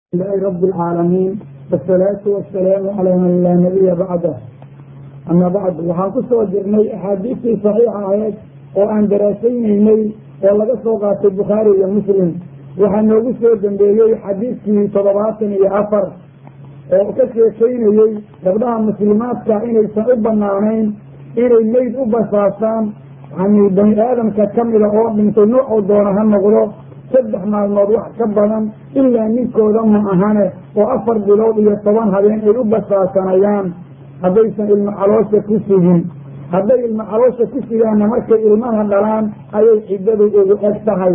لله رب العaalamiin wالsalaatu wasalaamu calaa man laa nabiya bacdah ama bacd waxaan ku soo jirnay axaadiistii saxiixa ahayd oo aan daraasaynaynay oo laga soo qaatay bukhaari iyo muslim waxaa noogu soo dambeeyey xadiidkii toddobaatan iyo afar oo ka sheekaynayey gabdhaha muslimaadka inaysan u banaanayn inay meyd u basaasaan yani bani aadamka kamida oo dhintay noocuu doona ha noqdo saddex maalmood wax ka badan ilaa ninkooda ma ahane oo afar bilood iyo toban habeen ay u basaasanayaan haddaysan ilmo caloosha ku sugin hadday ilmo caloosha ku sugaanna markay ilmaha dhalaan ayay ciddadu ugu eg tahay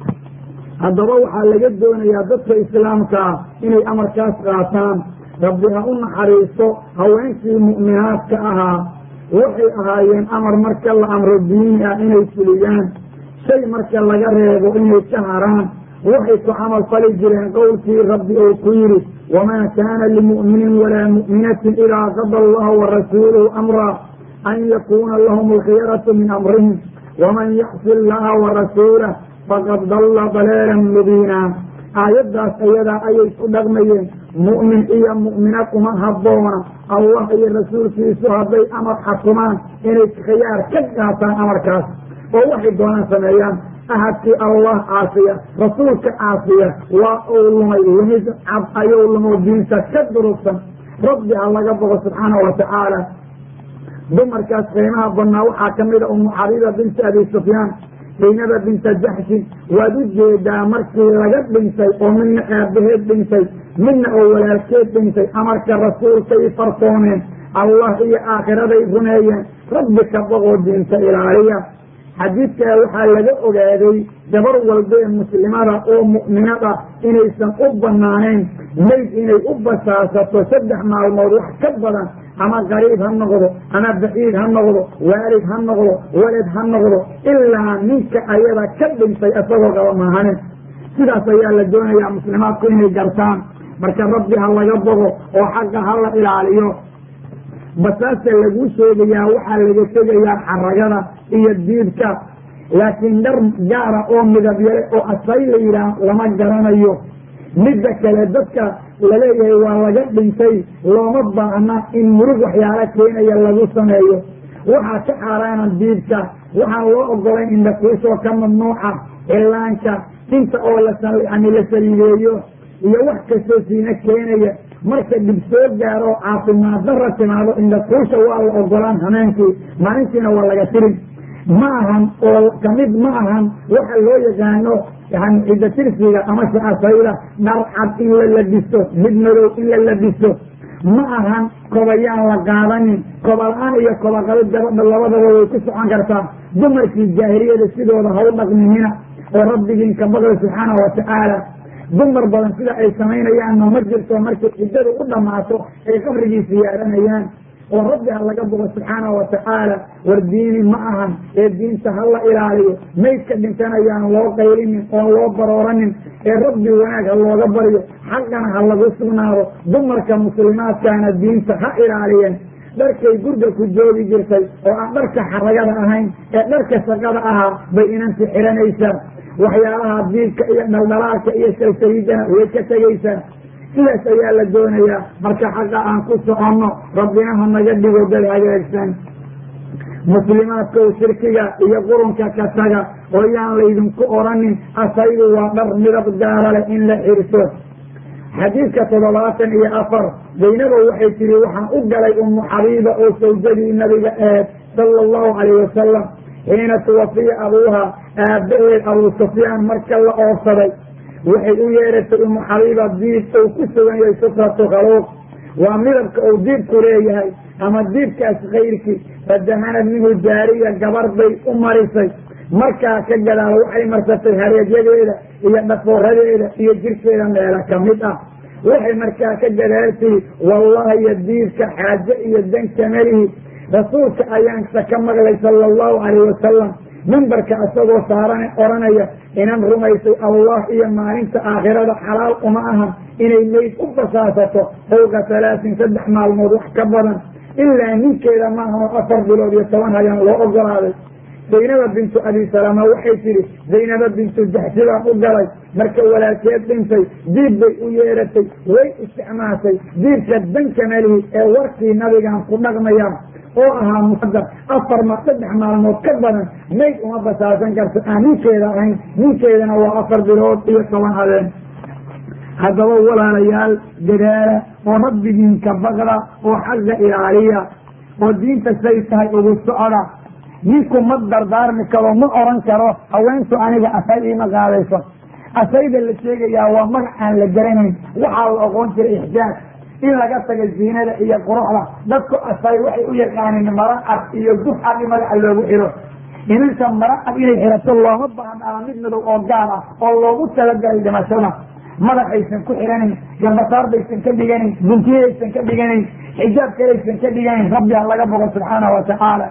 haddaba waxaa laga doonayaa dadka islaamkaa inay amarkaas qaataan rabbi ha u naxariisto haweenkii mu'minaadka ahaa waxay ahaayeen amar marka la amro diini ah inay fuliyaan shay marka laga reebo inay ka haraan waxay ku camal fali jireen qowlkii rabbi uu ku yidhi wamaa kaana limu'minin walaa mu'minatin idaa qada allahu warasuuluhu amraa an yakuuna lahum alkhiyaratu min amrihim waman yacsi allaha warasuulah faqad dalla daleelan mubiina aayaddaas ayadaa ayay ku dhaqmayeen mu'min iyo mu'minad uma habboona allah iyo rasuulkiisu hadday amar xakumaan inay khiyaar ka qaataan amarkaas oo waxay doonaan sameeyaan ahadkii allah caasiya rasuulka caasiya waa uu lumay lumid cad ayuu lumo diinta ka durugsan rabbi ha laga bogo subxaanahu watacaala dumarkaas qiimaha badnaa waxaa ka mida umu xabiiba binta abi sufyaan zaynaba binta jaxshin waad u jeedaa markii laga dhintay oo midna aabaheed dhintay midna oo walaalkeed dhintay amarka rasuulkay farsoomeen allah iyo aakhiraday rumeeyeen rabbi ka boqoo diinta ilaaliya xadiidkaa waxaa laga ogaaday gabar walba ee muslimada oo mu'minada inaysan u banaanayn mayd inay u basaasato saddex maalmood wax ka badan ama qariib ha noqdo ama baciid ha noqdo waalid ha noqdo walad ha noqdo ilaa ninka ayada ka dhintay isagoo qaba maahanin sidaas ayaa la doonayaa muslimaadku inay gartaan marka rabbi ha laga bogo oo xaqa ha la ilaaliyo basaasta laguu sheegayaa waxaa laga tegayaa xaragada iyo diibka laakiin dhar gaara oo midabyale oo asay la yidhaah lama garanayo midda kale dadka laleeyahay waa laga dhintay looma baahna in murug waxyaalo keenaya lagu sameeyo waxaa ka xaaraana diibka waxaan loo ogolayn indhakuusoo ka mamnuuca cillaanka tinta oo layani la saliideeyo iyo wax kastoo siina keenaya marka dhib soo gaaro caafimaad dara timaado indhakuusha waa la ogolaan hameenkii maalintiina waa laga tirin ma ahan oo kamid ma ahan waxa loo yaqaano yani cidda tirsiga amase asayda dhar cad in la labisto mid madow in la labisto ma ahan kobayaan la qaadanin koba-la-aan iyo kobaqabid gabadha labadaba way ku socon kartaa dumarkii jaahiliyada sidooda ha u dhaqminina oo rabbigiin ka baqda subxaanahu watacaala dumar badan sida ay samaynayaanna ma jirto markay ciddadu u dhammaato ay qabrigiisa yaaranayaan oo rabbi ha laga bogo subxaanahu watacaala war diini ma ahan ee diinta ha la ilaaliyo maydka dhintanayaan loo qaylinin oon loo barooranin ee rabbi wanaag ha looga baryo xaqana ha lagu sugnaado dumarka muslimaadkaana diinta ha ilaaliyeen dharkay gurga ku joogi jirtay oo aan dharka xaragada ahayn ee dharka shaqada ahaa bay inanti xiranaysaa waxyaalaha diibka iyo dhaldhalaalka iyo salsaliidana way ka tegaysaa sidaas ayaa la doonayaa marka xaqa aan ku soconno rabbina ha naga dhigo dad hagaagsan muslimaadkow shirkiga iyo qurunka ka taga oo yaan laydinku odhanin asaydu waa dhar midab gaara leh in la xirto xadiidka toddobaatan iyo afar zaynabo waxay tihi waxaan u galay umu xabiiba oo sawjadii nabiga aheed sala allahu calayh wasalam xiina tuwafiya abuuha aabbaheed abuu sufyaan marka la oofsaday waxay u yeeratay umu xabiiba diib uu ku sugan yahay sufratu khaluuq waa midabka uu diibku leeyahay ama diibkaas kayrkii fadahanad minhu jaariya gabar bay u marisay markaa ka gadaal waxay marsatay hareedyadeeda iyo dhafooradeeda iyo jirkeeda meela ka mid ah waxay markaa ka gadaaltii wallahi iyo diibka xaaje iyo danka melihi rasuulka ayaansa ka maqlay sala allahu calayh wasalam mimbarka isagoo saaran odhanaya inan rumaysay allah iyo maalinta aakhirada xalaal uma ahan inay meyd u basaasato fowqa halaasin saddex maalmood wax ka badan ilaa ninkeeda maahan oo afar bilood iyo toban hayaan loo ogolaaday zaynaba bintu abi salama waxay tidhi zaynaba bintu jaxsi baan u galay marka walaalkeed dhintay diib bay u yeeratay way isticmaashay diibka danka melihi ee warkii nabigaan ku dhaqmayaan oo ahaa muqadar afar ma saddex maalmood ka badan mayd uma basaasan karto aan ninkeeda ahayn ninkeedana waa afar bilood iyo toban habeen haddaba walaalayaal dadaala oo rabbigiinka baqda oo xagga ilaaliya oo diinta say tahay ugu socda ninku ma dardaarmi karo ma oran karo haweentu aniga asay iima qaadayso asayda la sheegayaa waa magac aan la garanayn waxaa la oqoon jiray ixjaaj in laga taga ziinada iyo quruxda dadku asay waxay u yaqaaneen mara cad iyo guf cad in madaxa loogu xiro inanta mara cad inay xirato looma baahan ama mid madow oo gaar ah oo loogu talagalay dhimashada madaxaysan ku xiranayn gambasaar baysan ka dhiganayn buntiyaysan ka dhiganayn xijaab kalaysan ka dhiganayn rabbi ha laga bogo subxaanahu watacaala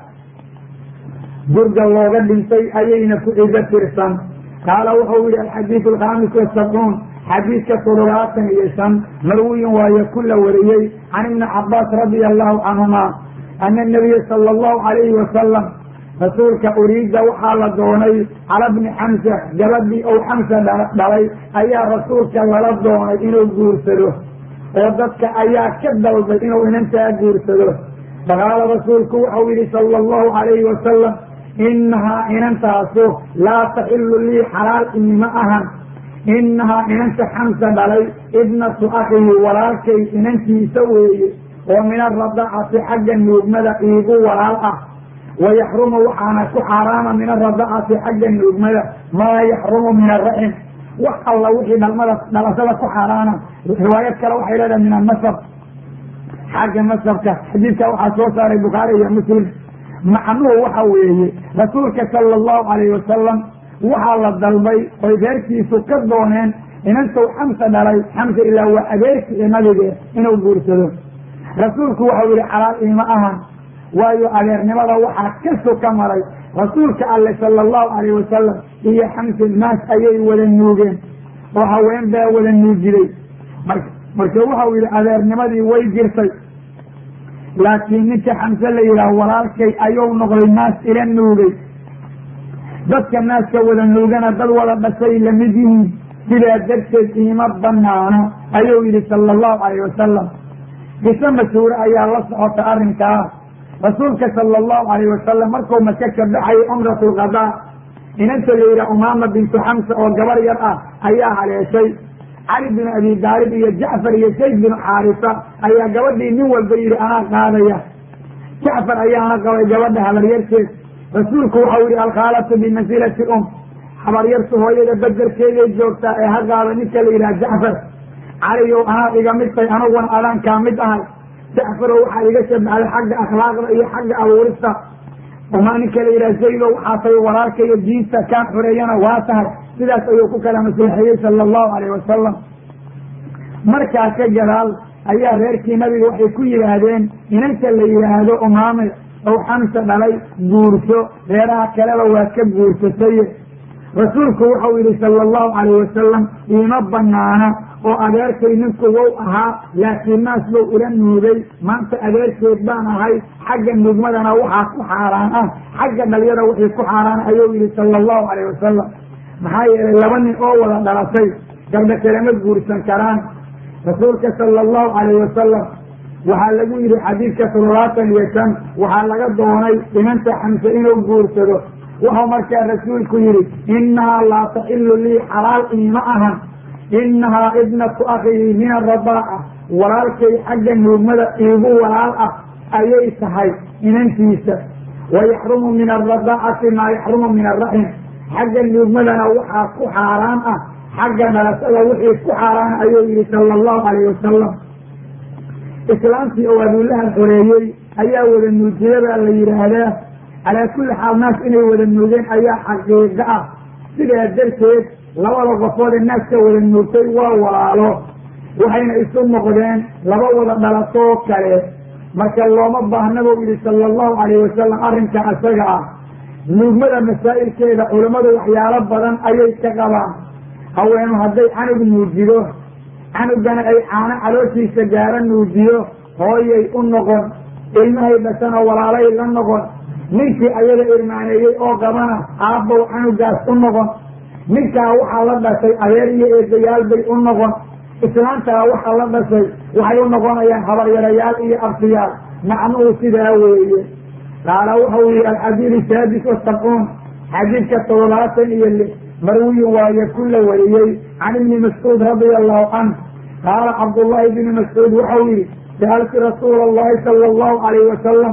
durga looga dhintay ayayna ku cizo tirsan qaala wuxuu yihi alxadiidu alkhaamis wasabcuun xadiidka toddobaatan iyo shan marwiyin waayo ku la wariyey can ibni cabaas radia allahu canhuma ana nabiya sala allahu calayhi wasalam rasuulka uriida waxaa la doonay cala bni xamsa gabadhii ou xamsa dhalay ayaa rasuulka lala doonay inuu guursado oo dadka ayaa ka dalbay inuu inantaa guursado faqaala rasuulku waxau yihi sala allahu calayhi wasalam inahaa inantaasu laa taxilu lii xalaal iima ahan inahaa inanta xamsa dhalay ibnatu akhihi walaalkay inantiisa weeye oo min aradacati xagga nuugmada iigu walaal ah wayaxrumu waxaana ku xaaraama min aradacati xagga nuugmada maa yaxrumu min araxim wax alla wixii dhalmada dhalashada ku xaaraana riwaayad kale waxay leedahay min anasab xagga nasabka xadiidka waxaa soo saaray bukhaari iyo muslim macnuhu waxa weeye rasuulka sala allahu calayhi wasalam waxaa la dalbay oy reerkiisu ka dooneen inantuu xamsa dhalay xamsa ilaa waa adeerki ee nabige inuu guursado rasuulku waxau yihi xalaal iima ahan waayo adeernimada waxaa ka soka maray rasuulka alle sala allahu calayh wasalam iyo xamsa naas ayay wada nuugeen oo haween baa wada nuujiday marka waxau yihi adeernimadii way jirtay laakiin ninka xamse la yidhaah walaalkay ayuu noqday naas ila nuugay dadka naaska wada nuugana dad wada dhashay lamid yihiin sidaa darteed iima banaano ayuu yihi sala allahu calayh wasalam qiso mashhuure ayaa la socota arrinkaa rasuulka sala allahu calayh wasalam markuu maka ka baxayay cumrat lqadaa inanta la yidhaha umaama bintu xamsa oo gabar yar ah ayaa haleeshay cali binu abi daalib iyo jacfar iyo sayd binu xaarisa ayaa gabadhii nin walba yidhi anaa qaadaya jacfar ayaana qabay gabadha habaryarteed rasuulku waxau yihi alkhaalatu bimansilati um habaryartu hooyada baderkeeday joogtaa ee ha qaada ninka la yidhaha jacfar caliyow anaa iga mid tay aniguna adaankaa mid ahay jacfarow waxaa iga shabaxday xagga akhlaaqda iyo xagga abuurista uma ninka la yidhaha zaydow waxaa tay walaalka iyo diinta kaan xoreeyana waa tahay sidaas ayuu ku kala maslaxeeyey sala allahu calayh wasalam markaas ka gadaal ayaa reerkii nabiga waxay ku yidhaahdeen inanta la yidhaahdo umaame ow xamsa dhalay guurso reeraha kaleba waa ka guursataye rasuulku wuxuu yihi sala allahu calayh wasalam iima banaana oo adeerkay ninku wow ahaa laakiin naas bow ila nuugay maanta adeerkeed baan ahay xagga nuugmadana waxaa ku xaaraan ah xagga dhalyada wixii ku xaaraan ayuu yihi sala allahu calayh wasalam maxaa yeelay laba nin oo wada dhalatay gabdha kalema guursan karaan rasuulka sala allahu calayh wasalam waxaa lagu yidhi xadiidka toddobaatan iyo shan waxaa laga doonay inanta xamse inuu guursado wuxuu markaa rasuulku yidhi innahaa laa taxilu lii xalaal iima ahan innahaa ibnatu akhii min aradaaca walaalkay xagga nuugmada iigu walaal ah ayay tahay inantiisa wayaxrumu min alradaacati maa yaxrumu min alraxim xagga nuugmadana waxaa ku xaaraan ah xagga dhalashada wixii ku xaaraan ayuu yihi sala allahu calayh wasalam islaamtii oo abuulahan xoreeyey ayaa wada nuujiyada la yidhaahdaa calaa kulli xaal naas inay wada nuugeen ayaa xaqiiqo ah sidaa darteed labada qofood ee naaska wada nuugtay waa walaalo waxayna isu noqdeen laba wada dhalatoo kale marka looma baahna buu yihi sala allahu calayh wasalam arrinka isaga ah nuugmada masaa'ilkeeda culammadu waxyaalo badan ayay ka qabaan haweenu hadday canug nuujido canugana ay caano calooshiisa gaara nuujiyo hooyay u noqon ilmahay dhashana walaalay la noqon ninkii ayada irmaaneeyey oo qabana aabbow canugaas u noqon ninkaa waxaa la dhashay adeer iyo eedayaal bay u noqon islaantaa waxaa la dhashay waxay u noqonayaan habaryarayaal iyo abtiyaal macnuhu sidaa weeye qaala wuxuu yihi alxadiid saadis wasabcuun xadiidka toddobaatan iyo lix marwiyin waaye ku la wariyey can ibni mascuud radia allahu canh qaala cabdullaahi bni mascuud waxau yihi sa'altu rasuula allahi sala allahu alayhi wasalam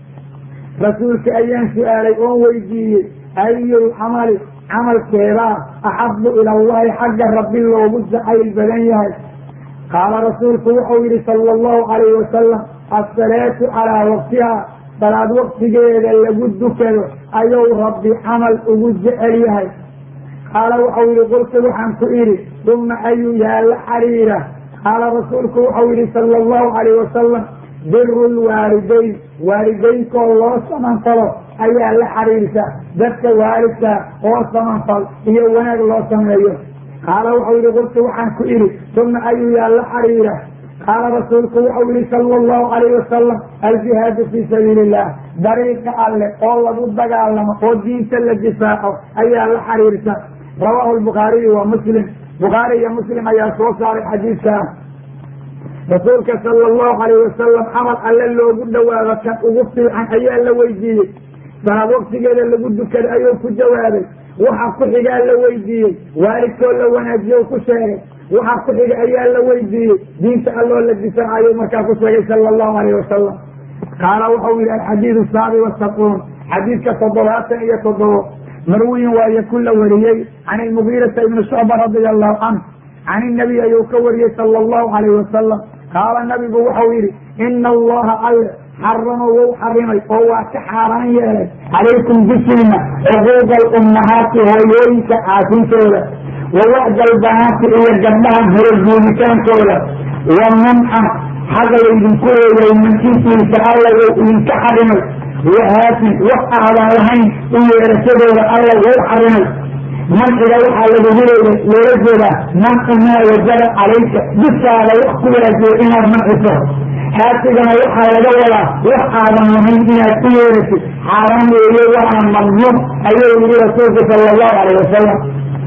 rasuulka ayaan su-aalay oon weydiiyey ayul camali camalkeedaa axabu ila allahi xagga rabbi loogu jacayl badan yahay qaala rasuulku wuxuu yihi sala allahu alayhi wasalam assalaatu calaa waqtiha salaad waqtigeeda lagu dukado ayuu rabbi camal ugu jecel yahay qaala wuxuu yihi qultu waxaan ku idhi uma ayuu yaa la xariira qaala rasuulku wuxuu yihi sala allahu alayh wasalam biru lwaalidayn waalidaynkoo loo samanfalo ayaa la xariirsa dadka waalidka oo samanfal iyo wanaag loo sameeyo qaala wuxuu yihi qultu waxaan ku idhi uma ayuu yaa la xariira qaala rasuulku wuxuu yihi sala allahu alayh wasalam aljihaadu fii sabiili illah dariiqa alle oo lagu dagaalamo oo diinta la difaaco ayaa la xariirsa rawaahu lbukhaariyu wa muslim bukhaari iyo muslim ayaa soo saaray xadiidkaa rasuulka sala allahu alayh wasalam camal alle loogu dhawaado kan ugu fiican ayaa la weydiiyey salaad waqtigeeda lagu dukada ayuu ku jawaabay waxa ku xigaa la weydiiyey waalidkoo la wanaajiyo ku sheegay waxa ku xiga ayaa la weydiiyey diinta alloo la difaacayo markaa ku sheegay sala allahu alayh wasalam qaala wuxuu yihi alxadiidu saabi wasabcuun xadiidka toddobaatan iyo toddobo marwiyin waaye ku la wariyey can ilmugiirata ibni shucba radia allahu canh can inabiy ayuu ka wariyey sala allahu alayh wasalam qaala nabigu wuxuu yidhi ina allaha alle xarama wou xarimay oo waa ka xaaraan yeelay calaykum dushiina cuquuqa alummahaati hooyooyinka caasintooda wa wacda albanaati iyo gabdhaha horoguuditaankooda wa manca xaq laydinku leeyay mankintiisa alla wou idinka xarimay wahaatin wax aadan lahayn u yeerashadooda alla wou xarimay manciga waxaa lagugu leeyay loola jeedaa mancu maa wajaba calayka dushaada wax ku waajiyo inaad manciso xaasigana waxaa laga wadaa wax aadan lahayn inaad ku yeerasid xaaraan weeye waana mamnuuc ayuu yihi rasuulku sala allahu alayh wasalam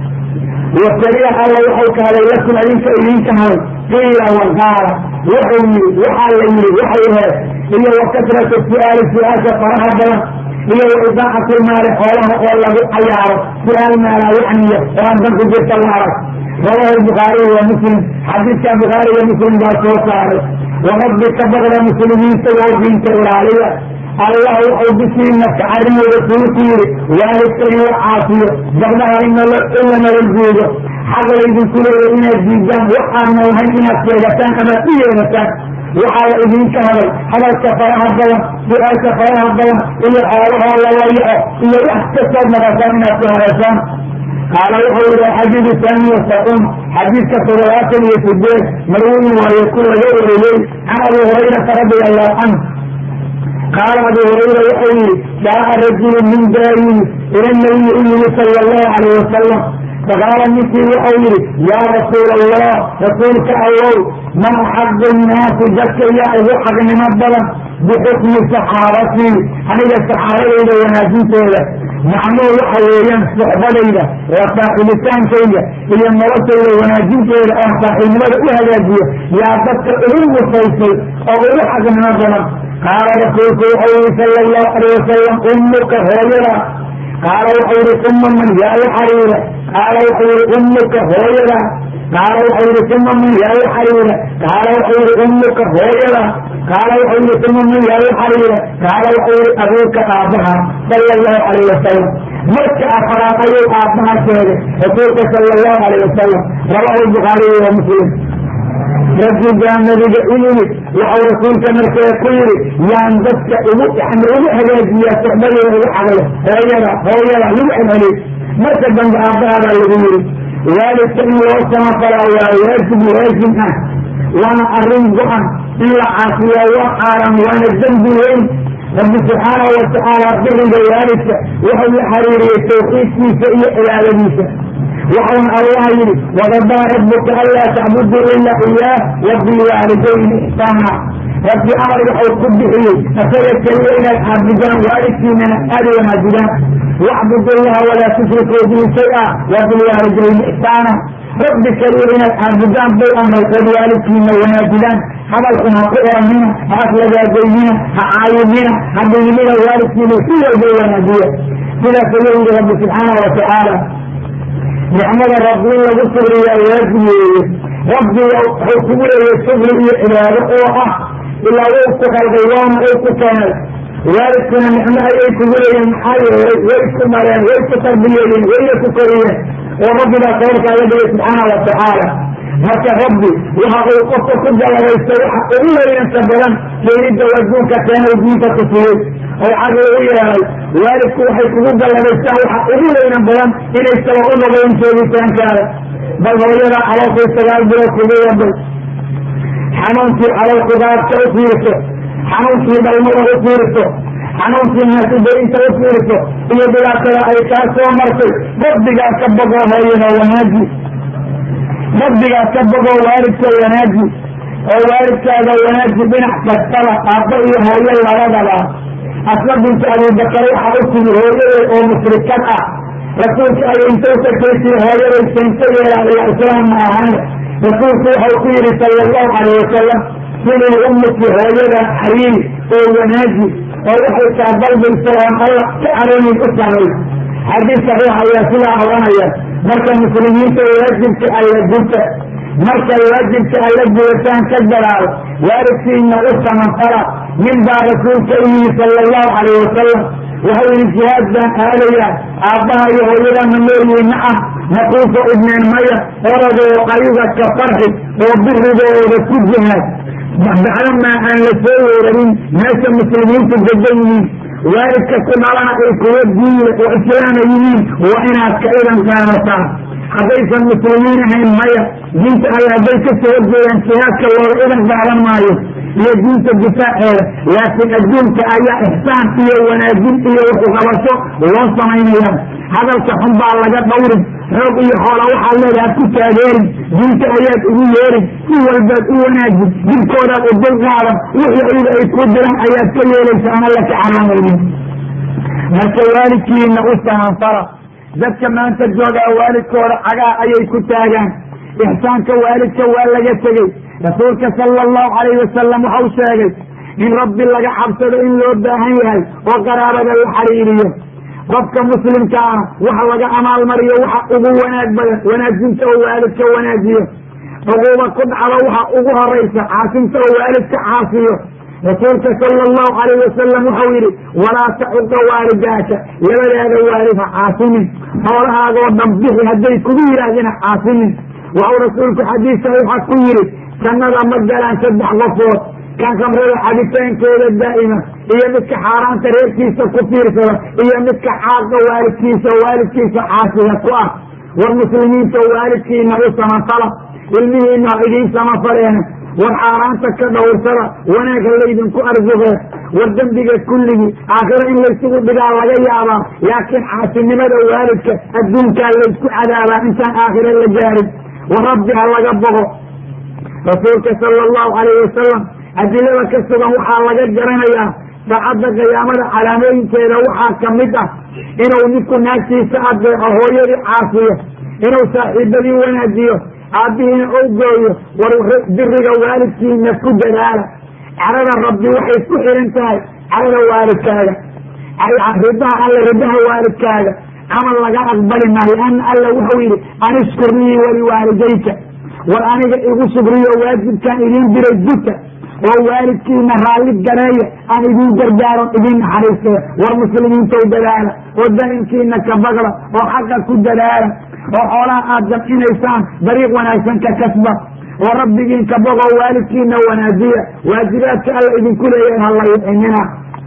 wakariya alla waxau kahday lakum idinka idinka haday qiila waqaala wuxuu yihi waxaa la yihi waxay aheed iyo wa kasratu su-aali su-aasha faraha badan iyo wa idaacatu lmaali xoolaha oo lagu cayaaro su-aal maalaa yacniya oo aan dan ku jirta la arag rawahu lbukhaariy wa muslim xadiidka bukhaari iyo muslim baa soo saaray warabbi ka baqda muslimiinta oo diinta ilaaliya allah wuxuu bishiina ka carimo rasuulku yihi waalidka in la caafiyo gabdhaha in la nabadguudo xaq laydinku leeya inaad diidaan waxaadna lahayn inaad sheegataan amaad u yeerataan waxaa la idinka haday hadalka faraha badan su-aasha faraha badan iyo xoolahoo lalayaco iyo wax kastood naqataan inaad ku hareysaan qaala wuxuu yihi xadiidu taani wasacuun xadiidka toddobaatan iyo sideed marwiyin waaye ku laga wariyey can abi hurayrata radia allahu canhu qaala abu hurayra wuxuu yihi jaaca rajulu min daayini ila nabiyi u yimi sala allahu alayh wasalam faqaala ninkii wuxuu yihi yaa rasuula allah rasuulka allow ma axaqu nnaasi dadka yaa ugu xaqnimo badan bixukmi saxaabatii aniga saxaabadayda wanaajintooda macnuhu waxa weeyaan suxbadayda waa saaxiibitaankayga iyo noloshayda wanaajinteeda oon saaxiibnimada u hagaajiyo yaa dadka ugu musaysay oo ugu xaqnimo badan qaala rasuulku wuxuu yihi sala allahu alayh wasalam ummuka hooyada qaala wuxuu yihi uma man yaa la xariira qaala wuxuu yihi ummuka hooyada qaala wuxuu yihi uma man yaa la xariira qaala wuxuu yihi ummuka hooyada qaala wuxuu yihi uma man yaa la xariira qaala wuxuu yihi abuuka aabbaha sala allahu alayh wasalam marka afaraad ayuu aabbaha sheegay rasuulka sala allahu alayh wasalam rawahu lbukhaariyi wa muslim raggigaa nabiga u yimid waxau rasuulka markee ku yidhi yaan dadka ugu yani ugu hagaajiyaa suxbadooda ugu xaqlo hooyada hooyada lagu celceliy marka dambe aabbahaabaa lagu yidhi waalidka in loo samafalaa waa waajib waajib ah waana arrin go-an in la caafiyaa waa xaaran waana dembi weyn rabbi subxaanahu watacaala biriga waalidka wuxuu la xariiriyey tawxiidkiisa iyo cibaadadiisa waxauna allah yidhi waqadaa rabuka anlaa tacbuduu ilaa iyaah wabilwaalidayni ixsaana rabbi amar wuxuu ku bixiyey isaga keliya inaad caabudaan waalidkiinana aada wanaajidaan wacbudu llaha walaa tushrikuu bihi shay-a wa bilwaalidayni ixsaana rabbi keliya inaad caabudaan bay amray ood waalidkiina wanaajidaan hadalkun ha ku eramina ha aflagaadaynina ha caayimina ha dhigimina waalidkiina si walba wanaajiya sidaas ayuu yihi rabbi subxaanahu watacaala nicmada rabbi in lagu subriyaa waajib weeye rabbiga wuxuu kugu leeyay subri iyo cibaado oo ah ilaa wou ku khalqay waana uu ku keenay waalidkuna nicmo ayay kugu leeyihin maxaa yeelay way ku mareen way ku tarbiyeeyeen wayna ku koriyeen oo rabbigaa sababkaaga dhigay subxaana watacaala marka rabbi waxa uu qofka ku galabaystay waxa ugu weynanta badan keenidda adduunka keenay diinta ku siiyey oo caqli u yeelay waalidku waxay kugu galabaystaan waxa ugu weynan badan inay saba u noqdeen joogitaankaada bal hooyada calooshii sagaal bilood kugu waday xanuunkii calool kugaadka u fiiriso xanuunkii dhalmada u fiiriso xanuunkii naasidaynta u fiiriso iyo dhibaatada ay kaa soo martay rabbigaa ka bogoo hooyada wanaaji rabbigaa ka bogoo waalidka wanaaji oo waalidkaaga wanaaji dhinac kastaba aabba iyo hooyo labadaba asma binta abubakar waxa u timi hooyaday oo mushrikad ah rasuulka ay inta u tagtaysi hooyaday seento yeelaa ila islaam ma ahayn rasuulku waxau ku yidhi sala allahu calayh wasalam sidii ummaki hooyada xariiri oo wanaaji oo waxay kaa dalbayso oon alla ka caroonin u samay xadiis saxiix ayaa sidaa odhanaya marka muslimiinta waajibka alla gurta marka waajibka alla gudataan ka gadaal waalidkiina u samanfala nin baa rasuulka u yidhi sala allahu calayh wasalam waxau yidhi jihaad baan aadayaa aabbaha iyo hooyada ma noolyihin ma ah naquufa idneen maya oradoo ayuga ka farxi oo birigooda ku jihaad bacdamaa aan la soo weerarin meesha muslimiintu degan yihiin waalidka ku dhalana ay kuwa diinle oo islaama yihiin waa inaad ka idan qaadataa haddaysan muslimiin ahayn maya diinta alle hadday ka soo horjeedaan jihaadka looga idan qaadan maayo iyo diinta difaaceeda laakiin adduunka ayaa ixsaan iyo wanaajin iyo waxuqabasho loo samaynaya hadalka xun baa laga dhawrin xoog iyo xoola waxaad leedaha ad ku taageerin diinta ayaad ugu yeerin si walbaad u wanaajin dibkoodaad u dul qaadan wixii ayaga ay ku diran ayaad ka yeelaysa aan alla ka caraamaynin marka waalidkiina u samanfala dadka maanta joogaa waalidkooda cagaa ayay ku taagaan ixsaanka waalidka waa laga tegey rasuulka sala allahu calayhi wasalam waxau sheegay in rabbi laga cabsado in loo baahan yahay oo qaraabada la xariiriyo qofka muslimka ah waxa laga amaalmariyo waxa ugu wanaag badan wanaajinta oo waalidka wanaajiyo cuquuba ku dhacdo waxa ugu horaysa caasinta oo waalidka caasiyo rasuulka sala allahu calayh wasalam waxau yidhi walaa tacuqa waalidaaka labadaada waalid ha caasinin xoolahaagoo dhan bixi hadday kugu yidhaahdeen ha caasinin waxau rasuulku xadiis saxiixa ku yidhi jannada ma galaan saddex qofood kan khamrada cabitaankeeda daa'ima iyo midka xaaraanta reerkiisa ku fiirsada iyo midka xaaqa waalidkiisa waalidkiisa caasiga ku ah war muslimiinta waalidkiina u samafala ilmihiina ha idiin samafaleena war xaaraanta ka dhowrsada wanaag ha laydinku arsuqee war dembiga kulligii aakhiro in laysugu dhigaa laga yaabaa laakiin caasinimada waalidka adduunkaa laysku cadaabaa intaan aakhiro la gaarin war rabbi ha laga bogo rasuulka sala allahu calayhi wasalam adilada ka sugan waxaa laga garanayaa saacadda qiyaamada calaamooyinkeeda waxaa ka mid ah inuu ninku naagtiisa adeeco hooyadii caasiyo inuu saaxiibadii wanaajiyo aabbihiina ou gooyo war biriga waalidkiina ku dadaala carada rabbi waxay ku xihan tahay carada waalidkaaga ridaha alle ridaha waalidkaaga camal laga aqbali maayo ana alla wuxuu yidhi anishkur lii waliwaalidayka war aniga igu shugriyo waajibkaan idiin diray guta oo waalidkiina raalli gareeya aan idiin gargaaron idiin naxariistaya war muslimiintow dadaala oo daa'imkiina ka bagla oo xaqa ku dadaala oo xoolaha aad jamcinaysaan dariiq wanaagsan ka kasba oo rabbigiin ka bogoo waalidkiina wanaajiya waajibaadka alla idinku leeyahay ha la yucinina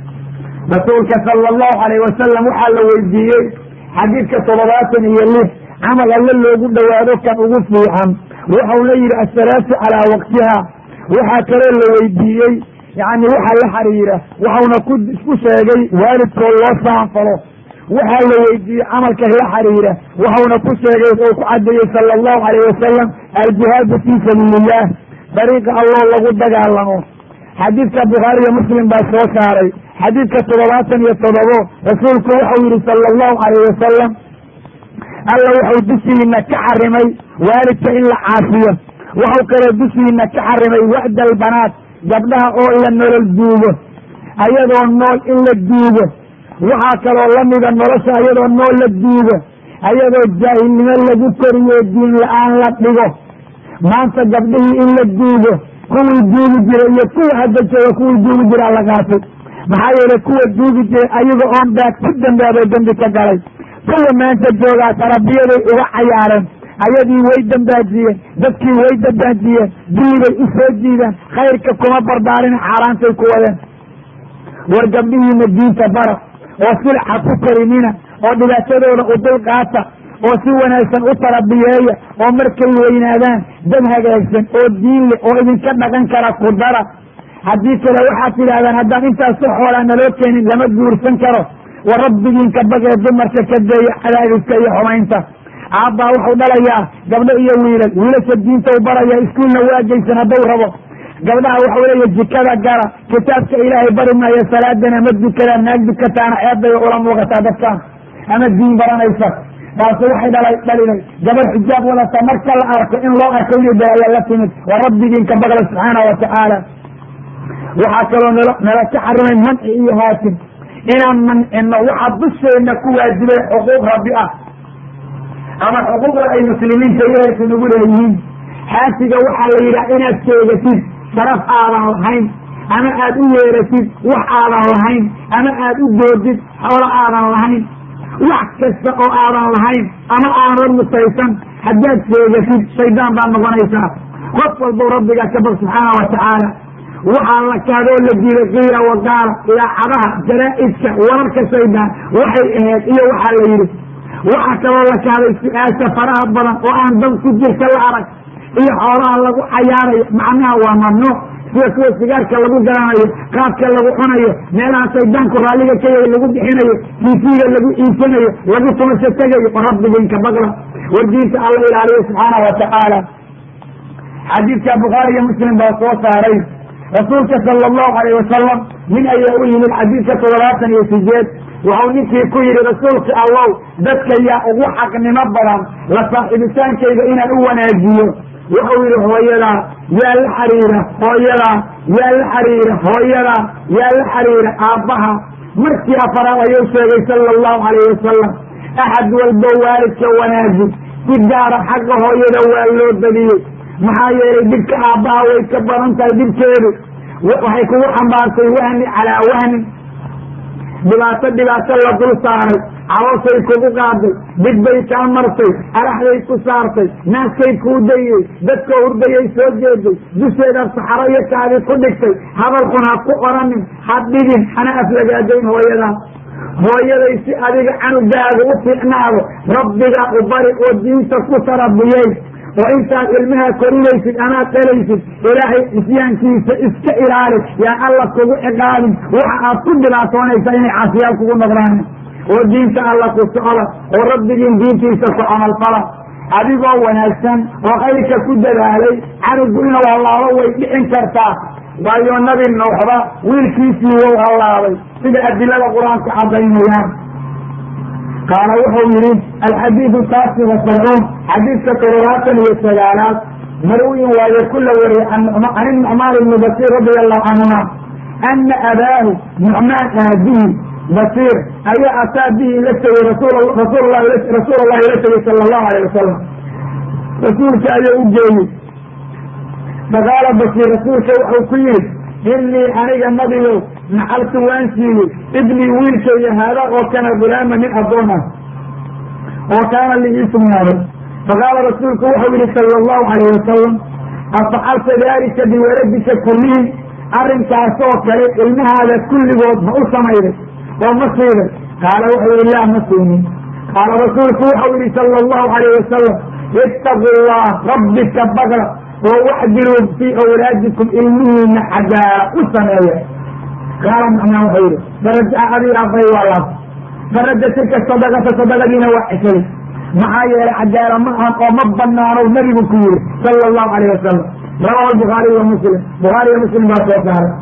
rasuulka sala allahu calayh wasalam waxaa la weydiiyey xadiidka toddobaatan iyo lix camal alle loogu dhowaado kan ugu fiican waxau la yidhi assalaatu calaa waqtiha waxaa kaloo la weydiiyey yani waxa la xiriira waxauna ku sheegay waalidkoo loo saanfalo waxaa la weydiiyey camalka la xiriira waxauna ku sheegay oo ku cadeeyey sala allahu calayh wasalam aljihaadu fii sabiili illah dariiqa alloo lagu dagaalamo xadiidka bukhaariyo muslim baa soo saaray xadiidka toddobaatan iyo toddobo rasuulku wuxuu yihi sala allahu calayh wasalam alla wuxuu dushiina ka xarimay waalidka in la caasiyo wuxuu kaloo dushiina ka xarimay wa'da albanaat gabdhaha oo la nolol duugo ayadoo nool in la duugo waxaa kaloo lamida nolosha ayadoo nool la duugo ayadoo jaahilnimo lagu koriyo diin la-aan la dhigo maanta gabdhihii in la duugo kuwii duugi jiray iyo kuwa hadda jooga kuwii duugi jiraa la qaatay maxaa yeelay kuwa duugi jiray ayaga oon baad ku dambaabay dembi ka galay kuwa maanta joogaa tarabiyaday uga cayaareen ayadii way dambaajiyeen dadkii way dambaajiyeen dulibay u soo jiideen khayrka kuma barbaarin xaaraantay ku wadeen war gabdhihiina diinta bara oo silca ku karinina oo dhibaatadooda u dul qaata oo si wanaagsan u tarabiyeeya oo markay weynaadaan dad hagaagsan oo diin leh oo idinka dhaqan kara ku dara haddii kale waxaad tidhahdaan haddaan intaasu xoolaa naloo keenin lama guursan karo wa rabbigiinka bagee dumarka ka deeya cadaadiska iyo xumaynta aabbaa wuxuu dhalayaa gabdho iyo wiilal wiilasha diinta u baraya iskuulna waageysan hadduu rabo gabdhaha waxau leeya jikada gara kitaabka ilaahay bari maayo salaadana ma dukadaan naag dukataana ceebbay ula muuqataa dadkaan ama diin baranaysa taasi waxay dhalay dhalinay gabar xijaab wadata marka la arko in loo arko inay balaya la timid wa rabbigiinka baqla subxaana wa tacaala waxaa kaloo nal nala ka xarimay manci iyo haatim inaan mancino waxaa dusheena ku waajibay xuquuq rabbi ah ama xuquuqda ay muslimiinta yeelka nagu leeyihiin xaasiga waxaa la yidhaha inaad sheegatid sharaf aadan lahayn ama aad u yeeratid wax aadan lahayn ama aad u doodid xoolo aadan lahayn wax kasta oo aadan lahayn ama aanad musaysan haddaad sheegatid shaydaan baad noqonaysaa qof walbow rabbigaa ka bag subxaana wa tacaala waxaa la kaadoo la diiday kiila wagaala idaacadaha jaraa'idka wararka shaydaan waxay ahayd iyo waxaa la yidhi waxaa kaloo la kaaday su-aasha faraha badan oo aan dad ku jirta la arag iyo xoolaha lagu cayaarayo macnaha waa mamnuuc sida kuwa sigaarka lagu garanayo qaabka lagu cunayo meelaha shaydaanku raalliga ka yahay lagu bixinayo tiifiga lagu iibsanayo lagu tumasho tegayo oo rabbigiinka baqla war diinta alla ilaaliyo subxaana wa tacaala xadiidka bukhaari iyo muslim baa soo saaray rasuulka sala allahu alayh wasalam nin ayaa u yimid xadiidka toddobaatan iyo sideed wuxuu ninkii ku yidhi rasuulka allow dadka yaa ugu xaqnimo badan la saaxiibitaankayga inaan u wanaajiyo wuxuu yidhi hooyadaa yaa la xiriira hooyadaa yaa la xiriira hooyadaa yaa la xiriira aabbaha markii afaraad ayuu sheegay sala allahu alayh wasalam axad walbo waalidka wanaaji si gaara xagga hooyada waa loo badiyey maxaa yeelay dhibka aabbaha way ka badan tahay dhibkeedu waxay kugu xambaartay wahni calaa wahnin dhibaato dhibaato la dul saaray calooshay kugu qaaday dhib bay kaa martay araxday ku saartay naaskay kuu dayey dadka hurdayay soo jeeday dusheeda saxaro iyo kaadi ku dhigtay hadal xun ha ku oranin ha dhigin hana aflagaadayn hooyadaa hooyaday si adiga canugaaga u fiicnaado rabbigaa u bari oo diinta ku tarabiyey oo intaad ilmaha korinaysid amaad dhalaysid ilaahay isyaankiisa iska ilaali yaan alla kugu ciqaabin waxa aad ku dhibaatoonaysaa inay caasiyaal kugu noqdaan oo diinta alla ku socda oo rabbigiin diintiisa ku camalfala adigoo wanaagsan oo khayrka ku dadaalay canugu inuu hallaabo way dhicin kartaa waayo nabi nuuxba wiilkiisii wou hallaabay sida adilada qur-aanku caddaynayaan qaala wuxuu yihi alxadiidu taasi wasabcuun xadiidka toddobaatan iyo sagaalaad marwiyin waayo kula wariyay can nucmaan ibni basiir radia allahu canhuma ana abaahu nucmaan aabihi basiir ayaa ataa bihi la tegey rasuul llahi la tegey sala allahu alayh wasalam rasuulka ayaa u geeyey faqaala basiir rasuulka wuxuu ku yihi inii aniga nabigow naxaltu waan siiyey ibnii wiilkayga haadaa oo kana gulaama nin addoon ah oo kaana li ii sugnaaday faqaala rasuulku wuxuu yihi sala allahu alayh wasalam afacalta daalika biwaladika kullihim arrinkaasoo kale ilmahaada kulligood ma u samayday oo ma siiday qaala wuxuu yihi laa ma siinin qaala rasuulku wuxuu yihi sala allahu alayh wasalam ittaqu llah rabbika bagla oo waxdiluu fii awlaadikum ilmihiina xaggaala u sameeya qaala nucmaan wuxuu yihi farajaca abii aabay waa laabtay faraja tilka sadaqata sadaqadiina waa ceshay maxaa yeelay cadaala ma ahan oo ma banaano nabigu ku yiri sala allahu alayh wasalam rawahu bukhaariy wa muslim bukhaariyo muslim baa soo saaray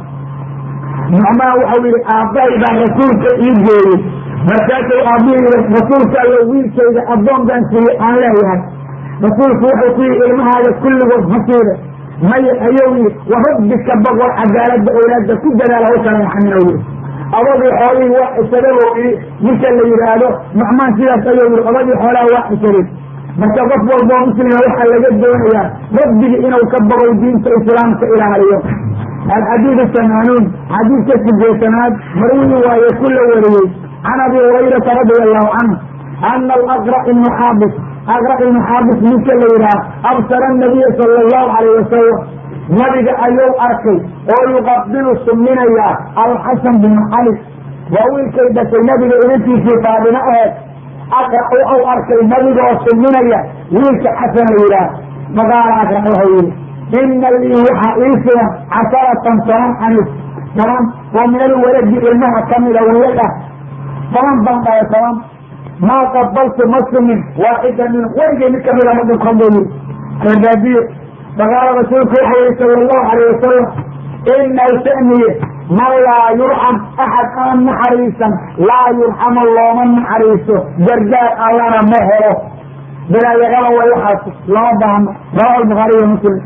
nucmaan waxau yihi aabbahay baa rasuulka ii geeyey markaasuu aabbihi yii rasuulka allo wiilkayga addoon baan siiyey aan leeyahay rasuulku wuxuu ku yihi ilmahaaga kulligood ma siida maya ayuu yihi wa rabbika boqor cadaaladda owlaadda ku dadaal hawsana maxaminow yihi odagii xoolihii waa xisadabo ninka la yidhaahdo nucmaan sidaas ayuu yihi odagii xoolaha waa xisadeen marka qof walboo muslima waxaa laga doonayaa rabbigii inuu ka bogow diinta islaamka ilaaliyo alxadiidu samaanuun xadiidka sideetanaad marwii waaye ku la wariyey can abi hurayrata radia allahu canhu ana alaqra ibnu xaabis aqra ibnu xaabis ninka la yidhaha absara anabiya sala allahu alayh wasalam nabiga ayuu arkay oo yuqabilu suminayaa alxasan binu cali waa wiilkay dhashay nabiga inantiisii faadimo aheed aqra wuxuu arkay nabigaoo suminaya wiilka xasan la yidhaah faqaala aqra wuxuu yihi ina lii waxaa ii sugan casharatan toban anis toban oo min alwaladi ilmaha kamida wiilal ah toban baan dhahay toban maa qabaltu ma sumin waaxida min weligay mid kamida ma dhunkan buu yihi reerbaadiye faqaala rasuulku wuxuu yihi sala allahu alayh wasalam inahu shaniye man laa yurxam axad aan naxariisan laa yurxamu looma naxariiso gargaar allana ma helo bilaayaqada way waxaas lama baahno rawahu lbukhaariy wa muslim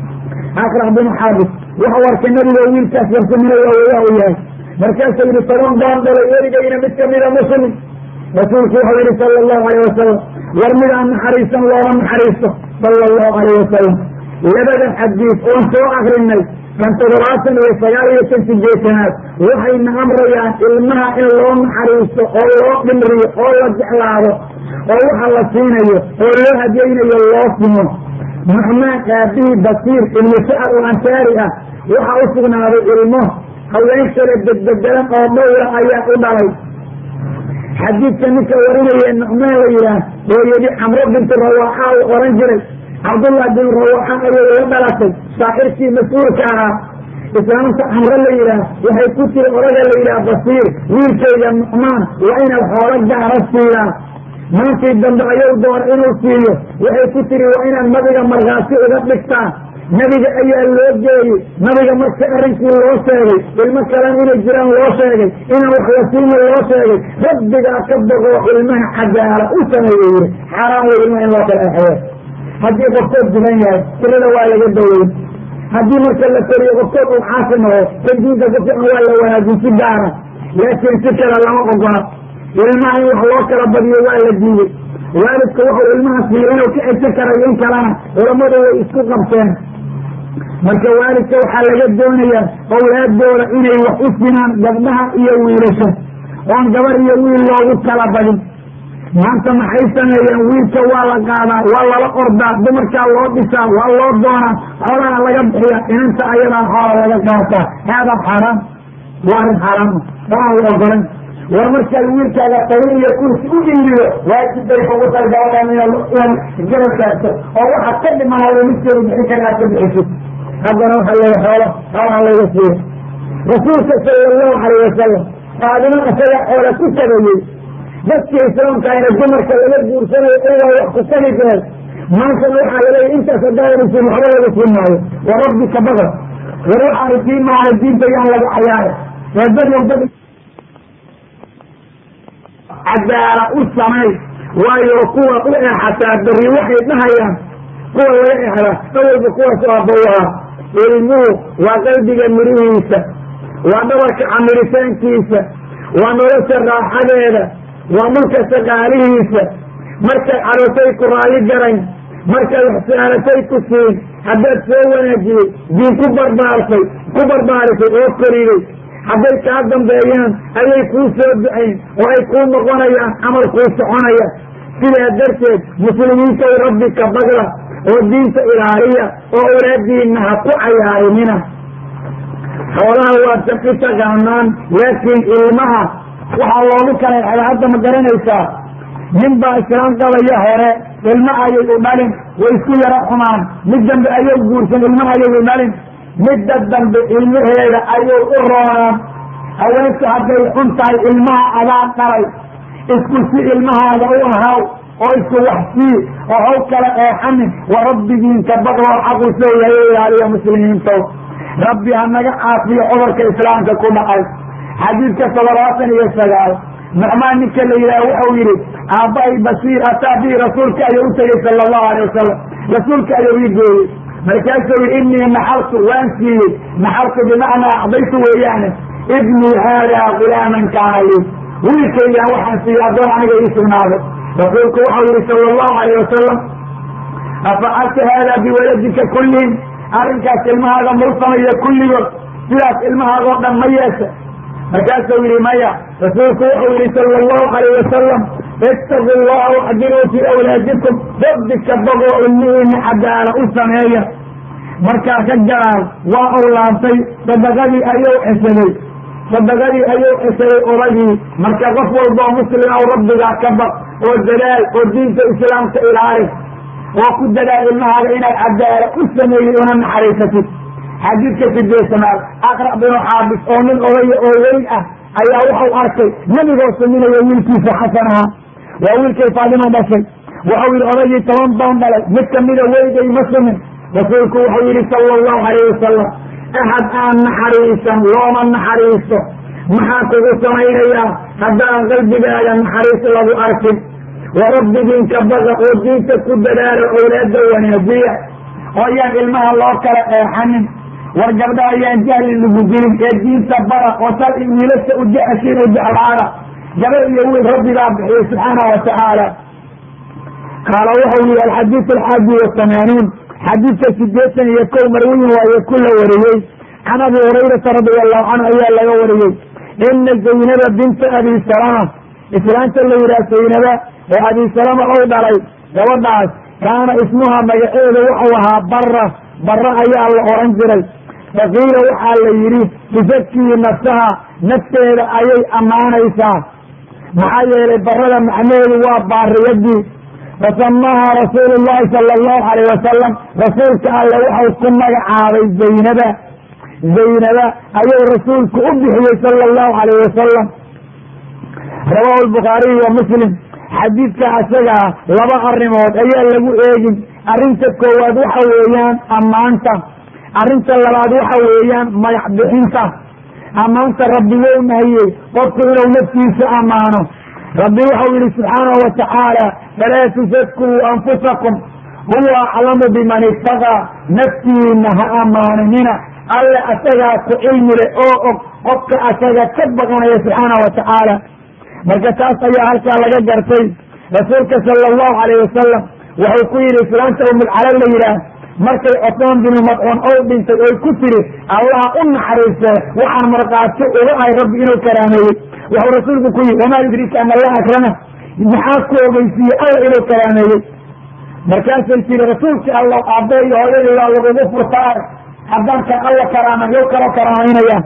akraq binu xaabis wuxuu arkay nabiga wiilkaas warsaminayo wayaa u yahay markaasuu yihi toban baan dhalay weligayna mid kamida muslim rasuulku wuxuu yihi sala allahu alayh wasalam war mid aan naxariisan looma naxariisto sala allahu alayh wasalam labada xadiis oon soo akrinay kan toddobaatan iyo sagaal iyo kan sideetanaad waxayna amrayaan ilmaha in loo naxariisto oo loo dhimriyo oo la jeclaado oo waxa la siinayo oo loo hadiyeynayo loo simo nucmaan aabihii basiir ibnu sacad oo ansaari ah waxaa u sugnaaday ilmo haween kale bedbedelan oo dhowra ayaa u dhalay xadiidka ninka warinaya nucmaan la yidhaah oo yidhi camro bintu rawaaxa u oran jiray cabdullah bin rawaaxa ayay la dhalatay shaacirkii mas-uulka ahaa islaamta camro la yidhaah waxay ku tiri odaga la yidhaah basiir wiilkayga nucmaan waa inaad xoolo gaara siidaa maankii dambe ayuu doona inuu siiyo waxay ku tiri waa inaad nabiga markhaati uga dhigtaa nabiga ayaa loo geeyey nabiga marka arrinkii loo sheegay ilmo kalena inay jiraan loo sheegay inaan wax la siina loo sheegay rabbigaa ka boqoo ilmaha cadaala u sameeye yiri xaaraan wey ilmaha in loo kala exeyo haddii qofkood dulan yahay tirada waa laga daweyn haddii marka la koriyo qofkood uu caasi noqo kan diinta ku fican waa la wanaajin si gaara laakiin si kale lama ogola ilmaha in wax loo kala badiyo waa la diiday waalidka wuxuu ilmaha siiyo inuu ka cesho karayo in kalena culammadu way isku qabteen marka waalidka waxaa laga doonayaa owlaadooda inay wax u sinaan gabdhaha iyo wiilasha oon gabar iyo wiil loogu kala badin maanta maxay sameeyeen wiilka waa la qaadaa waa lala ordaa dumarkaa loo dhisaa waa loo doonaa xoolaha laga bixiya inanta ayadaa xoola laga qaataa haadaa xaaraam waa arrin xaaraama waan la ogolan war markaad wiilkaaga tarin iyo kursi u dhiiriyo waajib bay kugu tahay gabadhan inaad garab taagto oo waxaad ka dhimanaya midkeedu bixin kara aad ka bixisid haddana waxaa leeya xoolo xoolaha layga siiyo rasuulka sala allahu alayh wasalam qaadimo isaga xoola ku tagayey dadka islaamka ayna dumarka laga guursanayo iyagaa wax ku tagi kareen maantana waxaa laleeya intaas haddaanaysin waxba laga sii maayo wa rabbika badar war waxaanu sii maayo diinta yaan laga cayaara waa dad dad cadaala u samay waayo kuwa u eexataa beri waxay dhahayaan kuwa laga exda awalba kuwaas aabawaha ilmuhu waa qalbiga mirihiisa waa dhabarka camiritaankiisa waa nolosha raaxadeeda waa dhulka saqaalihiisa markay carootay ku raali garayn markay waxsaalatay ku siin haddaad soo wanaajiyey diin ku barbaartay ku barbaarisay oo koriday hadday kaa dambeeyaan ayay kuu soo ducayn oo ay kuu noqonayaan camal kuu soconaya sidaa darteed muslimiintaw rabbi ka bagla oo diinta ilaaliya oo awlaadiinna ha ku cayaarinina xoolaha waad saki taqaanaan laakiin ilmaha waxaa loogu kala exda hadda ma garanaysaa nin baa islaam qabaya hore ilma ayay u dhalin way isku yaro xumaan mid dambe ayay guursan ilmaha ayay u dhalin midda dambe ilmaheeda ayay u roonaan haweenka hadday xun tahay ilmaha adaa dhalay isku si ilmahaada u ahaw oo isku waxsii oo haw kala eexanin wa rabbigiinka baqoo xaqu seeyahay ilaaliya muslimiintow rabbi ha naga caafiyo cudurka islaamka ku dhacay xadiidka toddobaatan iyo sagaal nucmaan ninka la yidhaha wuxuu yidhi aabbahay basiir ataa bii rasuulka ayuu u tegey sala allahu alay wasalam rasuulka ayuu ii gooyey markaasuu yidhi innii naxaltu waan siiyey naxaltu bimacnaa acdaytu weeyaane ibnii haadaa gulaaman kaana lii wiilkaygaan waxaan siiyey addoon aniga ii sugnaaday rasuulku waxau yidhi sala allahu alayh wasalam afacalta haadaa biwaladika kullihim arrinkaas ilmahaaga mau sameeya kulligood sidaas ilmahaagoo dhan ma yeesha markaasuu yidhi maya rasuulku wuxuu yidhi sala allahu alayh wasalam ittaqu llaha waxdiruu fii awlaadikum rabbika bagoo ilmihiina cadaala u sameeya markaa ka gadaal waa uu laabtay sadaqadii ayuu ceshaday sadaqadii ayuu ceshaday odagii marka qof walboo muslim ow rabbigaa ka baq oo dadaal oo diinta islaamka ilaali oo ku dadaal ilmahaaga inaad cadaala u sameeyey una naxariisatid xadiidka sideesanaad aqra' binu xaabis oo nin odaya oo weyn ah ayaa wuxuu arkay nebigoo saminayo wiilkiisa xasan ahaa waa wiilkay faadimo dhashay wuxuu yidhi odagii toban baan dhalay mid kamida weygay ma sumin rasuulku wuxuu yidhi sala allahu alayh wasalam axad aan naxariisan looma naxariisto maxaa kugu samaynayaa haddaan qalbigaaga naxariis lagu arkin wa rabbigiinka baqa oo diinta ku dadaalo owlaada wanaajiya oo ayaan ilmaha loo kala eexanin war gabdha ayaan jahli lagu dilin ee diinta bara oo sal wiilasha u jeceshiin u jeclaada gabar iyo wiil rabbigaa bixiyey subxaanahu wa tacaala qaala wuxuu yihi alxadiidu alxaadi wasamaanuun xadiidka sideetan iyo kow marwiyin waaye ku la wariyey can abi hurayrata radia allahu canhu ayaa laga wariyey ina zaynaba binta abi salama islaanta la yidhaha zaynaba oo abi salama ou dhalay gabadhaas kaana ismuha magaceedu wuxuu ahaa bara bara ayaa la oran jiray faqiila waxaa la yidhi tusakii nafsaha nafteeda ayay ammaanaysaa maxaa yeelay barada macnaheedu waa baariyadii fasamaha rasuulu llahi sala allahu alayh wasalam rasuulka alle waxau ku magacaabay zaynaba zaynaba ayuu rasuulku u bixiyey sala allahu alayh wasalam rawahu lbukhaariyu wa muslim xadiidka asagaa laba arrimood ayaa lagu eegin arrinta koowaad waxa weeyaan ammaanta arrinta labaad waxa weeyaan magac bixinta ammaanta rabbi wou nahiyey qofku inuu naftiisa ammaano rabbi waxau yihi subxaanahu wa tacaala falaa tusakuu anfusakum huwa aclamu biman ittaqaa naftiina ha ammaaninina alle asagaa ku cilmi leh oo og qofka asaga ka baqanaya subxaanahu wa tacaala marka taas ayaa halkaa laga gartay rasuulka sala allahu alayh wasalam wuxuu ku yidhi islaanta umulcala la yidhaah markay cosmaan binu madcuun ou dhintay oy ku tiri allaha u naxariiste waxaan markhaati uga ahay rabbi inuu karaameeyey wuxuu rasuulku ku yidhi wamaa yudriika an allah akrama maxaa ku ogeysiiyey alla inuu karaameeyey markaasay tiri rasuulkii allah aabbe iyo hooyadii waa lagugu furtaa haddaan kan alla karaamay yow kaloo karaamaynayaa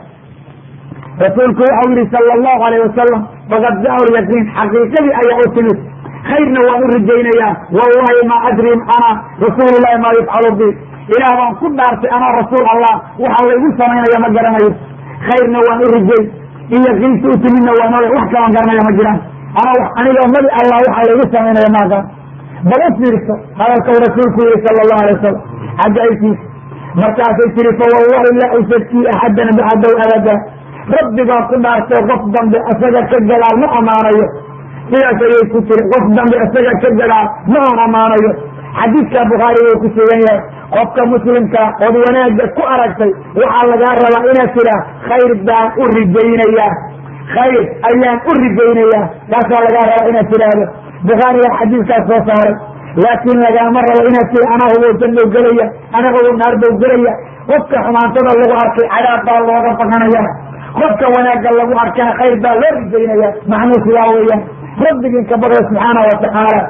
rasuulku waxau yihi sala allahu alayh wasalam faqad jaa lyaqiin xaqiiqadii ayaa u timid khayrna waan u rajaynayaa wallahi maa adri ana rasuulu llahi maa yufcalu bi ilaah baan ku dhaartay anaa rasuul allah waxa laygu samaynaya ma garanayo khayrna waan u rajay in yaqiinta u timidna waan oga wax kalaan garanaya ma jiraan ana aniga nabi allah waxa laygu samaynaya maagan bal u fiirso hadalkau rasuulku yihi sala allahu alay wasalam cajaa'ibtiisa markaasay tiri fa wallahi laa usakii axadan bacdow abada rabbigaa ku dhaartay qof dambe isaga ka gadaal ma ammaanayo sidaas ayay ku tiri qof dambe isaga ka gadaal ma aan ammaanayo xadiidka bukhaari wuu ku sugan yahay qofka muslimka ood wanaagga ku aragtay waxaa lagaa rabaa inaad tiraa khayr baan u rijaynayaa khayr ayaan u rijaynayaa taasaa lagaa rabaa inaad tidhaahdo bukhaarigaa xadiidkaas soo saaray laakiin lagaama rabo inaad tiri anaa hubow jannow gelaya anaa hubow naardow gelaya qofka xumaantada lagu arkay cadaab baa looga bakanaya qofka wanaagga lagu arkana khayr baa loo rijaynaya macnuu sidaa weeyaan rabbigiin ka baqda subxaana wa tacaala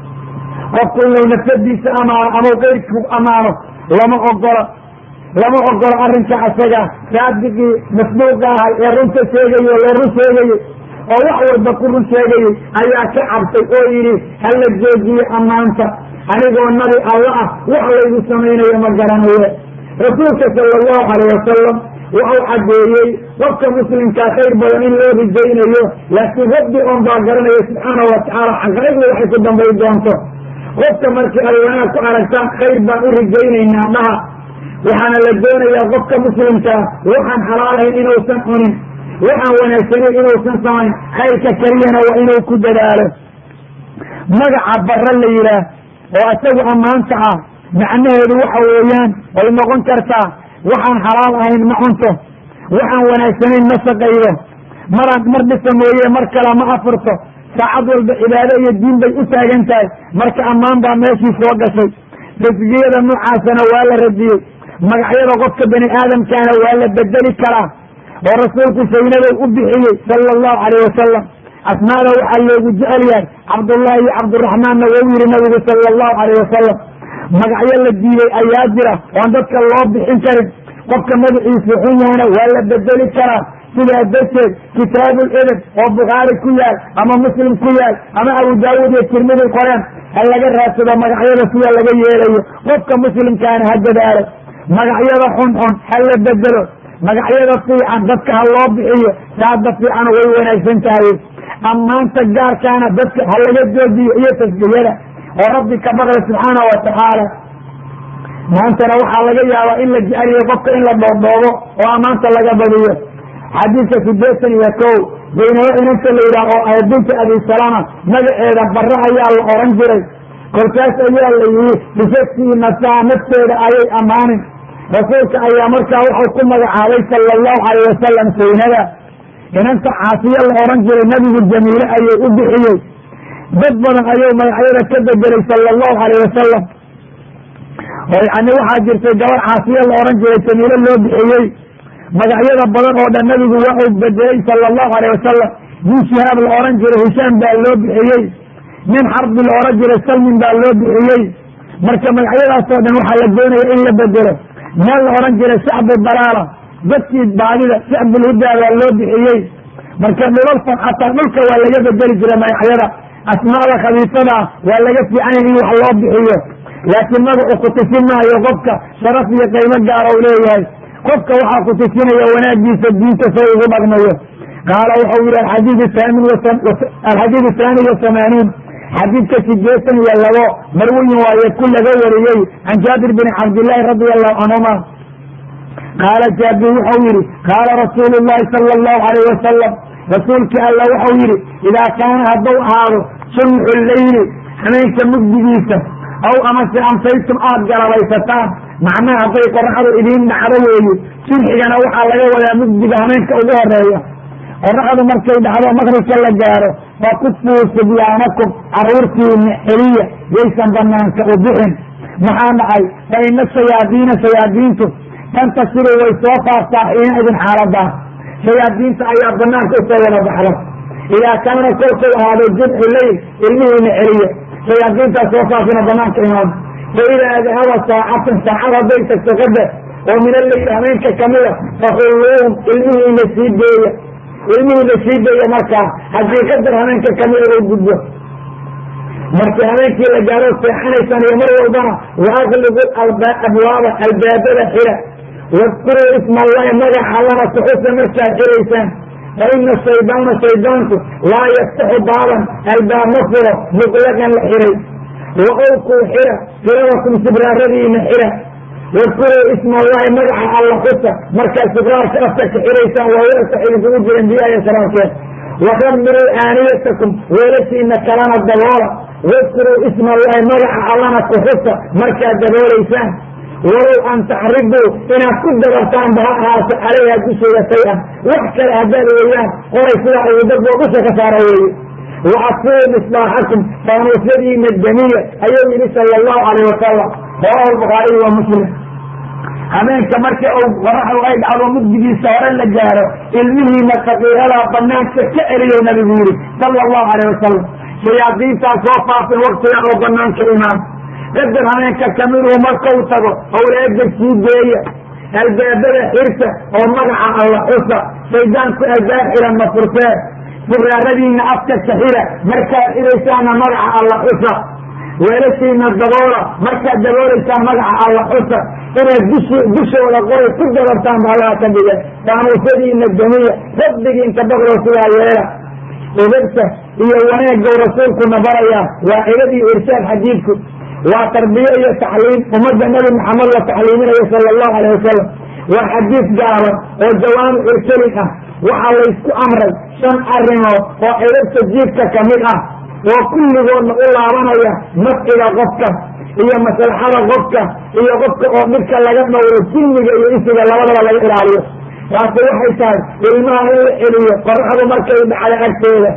qofku inuu nafsadiisa amaano ama keyrku amaano lama ogola lama ogola arrinka asaga saadiqii masbuuqa ahay ee runta sheegayey oo loo run sheegayey oo wax walba ku run sheegayey ayaa ka cabtay oo yidhi hala joojiye ammaanta anigoo nabi alla ah wax laygu samaynayo ma garanaye rasuulka sala allahu alayh wasalam wuxuu caddeeyey qofka muslimkaa khayr badan in loo rijaynayo laakiin rabbi oon baa garanaya subxaanahu watacaala xaqaa'iqda waxay ku dambay doonto qofka markii ay wanaag ku aragtaan khayr baan u rijaynaynaa dhaha waxaana la doonayaa qofka muslimkaa waxaan xalaalahayn inuusan cunin waxaan wanaagsanayn inuusan samayn khayrka keliyana waa inuu ku dadaalo magaca barre la yidhaah oo isagu ammaanta ah macnaheedu waxa weeyaan way noqon kartaa waxaan xalaal ahayn ma cunto waxaan wanaagsanayn ma shaqaydo maraan mar dhisa mooye mar kale ma afurto saacad walba cibaado iyo diin bay u taagan tahay marka ammaan baa meeshii soo gashay tasgiyada noocaasana waa la radiyey magacyada qofka bani aadamkaana waa la bedeli karaa oo rasuulku saynadow u bixiyey sala allahu calayh wasalam asmaada waxaa loogu jecel yahay cabdullahi iyo cabdiraxmaanna wou yihi nabigu sala allahu calayh wasalam magacyo la diiday ayaa jira oan dadka loo bixin karin qofka magaciisu xun yahana waa la bedeli karaa sidaa darteed kitaabul edeb oo bukhaari ku yaal ama muslim ku yaal ama abu daawuud iyo tirmidi qoreen ha laga raadsado magacyada sida laga yeelayo qofka muslimkaana ha dadaalo magacyada xunxun ha la bedelo magacyada fiican dadka ha loo bixiyo saada fiican way wanaagsan tahay ammaanta gaarkaana dadka ha laga joojiyo iyo tasbiyada oo rabbi ka baqya subxaana wa tacaala maantana waxaa laga yaabaa in la jeceliyo qofka in la dhoodhoobo oo ammaanta laga badiyo xadiidka sideetan iyo kow baynabo inanta la yidhaah oo ah binti abi salama magaceeda barre ayaa la oran jiray kolkaas ayaa la yihi bisafkii nasaa nafteeda ayay ammaanin rasuulka ayaa markaa wuxuu ku magacaabay sala allahu calayh wasalam saynada inanta caasiyo la oran jiray nabigu jamiile ayuu u bixiyey dad badan ayuu magacyada ka bedelay sala allahu calayh wasalam oo yani waxaa jirtay gabar caasiyo la oran jiray jamiile loo bixiyey magacyada badan oo dhan nabigu waa uu bedelay sala allahu alayh wasalam nin shihaab la oran jiray hishaam baa loo bixiyey nin xarbi la oran jiray salmin baa loo bixiyey marka magacyadaasoo dhan waxaa la doonaya in la bedelo meel la oran jiray shacbu dalaala dadkii baadida shacbulhudaa baa loo bixiyey marka dhulalkan xataa dhulka waa laga bedeli jiray magacyada asmaada khabiisadaa waa laga fiicanya in wax loo bixiyo laakiin magacu kutusin maayo qofka sharaf iyo qiimo gaara u leeyahay qofka waxaa kutusinaya wanaagiisa diinta say ugu dhaqmayo qaala wuxuu yihi alxadiidu haani wa hamaaniin xadiidka sideetan iyo labo marwiyin waaye ku laga wariyey can jaabir bni cabdillaahi radia allahu canhuma qaala jaabir wuxuu yihi qaala rasuulu llahi sala allahu alayh wasalam rasuulkii alla wuxuu yihi idaa kaana hadduu ahaado sunxu leyli hameenka mugdigiisa aw amase amsaytum aada galabaysataan macnaha hadday qoraxdu idiin dhacdo weeye sunxigana waxaa laga wadaa mugdiga hameenka ugu horeeya qoraxdu markay dhacdo maqribka la gaaro fakufuu sibyaanakum caruurtiina xeliya yaysan banaanka u bixin maxaa dhacay fa ina shayaadiina shayaadiintu tantasiru way soo faaftaa xiina idin xaaladaa shayaadiinta ayaa banaanka usoo wada baxda idaa kaana kolkuu ahaado jubxu leyl ilmihiina celiya shayaadiintaa soo faafina banaanka imaam fa idaa dahaba saacatan saacad hadday tagto qadar oo min alleyl hameenka kamida fakhulluuhum ilmihiina sii deeya ilmihiina sii deeya markaa haddii qadar hameenka kamida uu gudbo markii habeenkii la gaaro seexanaysaan iyo mar walbana waaqligu abwaaba albaabada xira wadkuruu isma allahi magaca allana kuxusa markaad xiraysaan fa ina shaydaana shaydaanku laa yaftaxu baaban albaab ma furo muqlaqan la xiray wa owkuu xira firadakum sibraaradiina xira wadkuruu isma allahi magaca alla xusa markaad sibraarka afka ka xiraysaan waa weelka idinkugu jiran biyaaya sharaabkeed wakamiruu aaniyatakum weelashiina kalana daboola wadkuruu isma allahi magaca allana kuxusa markaad daboolaysaan walow an taxribuu inaad ku dabartaan ba ha ahaato calayha dusheeda shay-an wax kale haddaad weeyaan qoray sidaa ayuu dadboo dusha ka saara weeye wa asfuu misbaaxakum faanuusyadiina damiya ayuu yidhi sala allahu calayh wasalam rawahu lbukhaariy wa muslim habeenka marka uu qoraxdu ay dhacdo mugdigiisa hore la gaaro ilmihiina kaqiiradaa banaanka ka celiyo nabigu yidhi sala allahu calayh wasalam shayaadiintaa soo faafin waktiga oo banaanka imaan qadar habeenka kamiduhu markau tago owlaada sii deeya albaabada xirta oo magaca alla xusa shaydaanku albaab xiran ma furtee furaaradiina afka ka xira markaad xiraysaana magaca alla xusa weelashiina daboola markaad daboolaysaan magaca alla xusa inaad dush dushooda qoray ku dababtaan ba allaha ka dhige daanuusyadiina damiya rabbigiinka baqdo sidaa yeela edabta iyo wanaaggow rasuulkuna barayaa waa edab iyo irshaad xadiidku waa tarbiye iyo tacliim ummadda nebi maxamed la tacliiminayo sala allahu alayh wasalam waa xadiis gaaban oo jawaamic irkelin ah waxaa laysku amray shan arrimood oo edabta jiibka ka mid ah oo kulligoodna u laabanaya nafciga qofka iyo maslaxada qofka iyo qofka oo dhibka laga dhowro jinniga iyo isiga labadaba laga ilaaliyo taasi waxay tahay ilmaha in la celiyo qoraxdu markay dhacda agteeda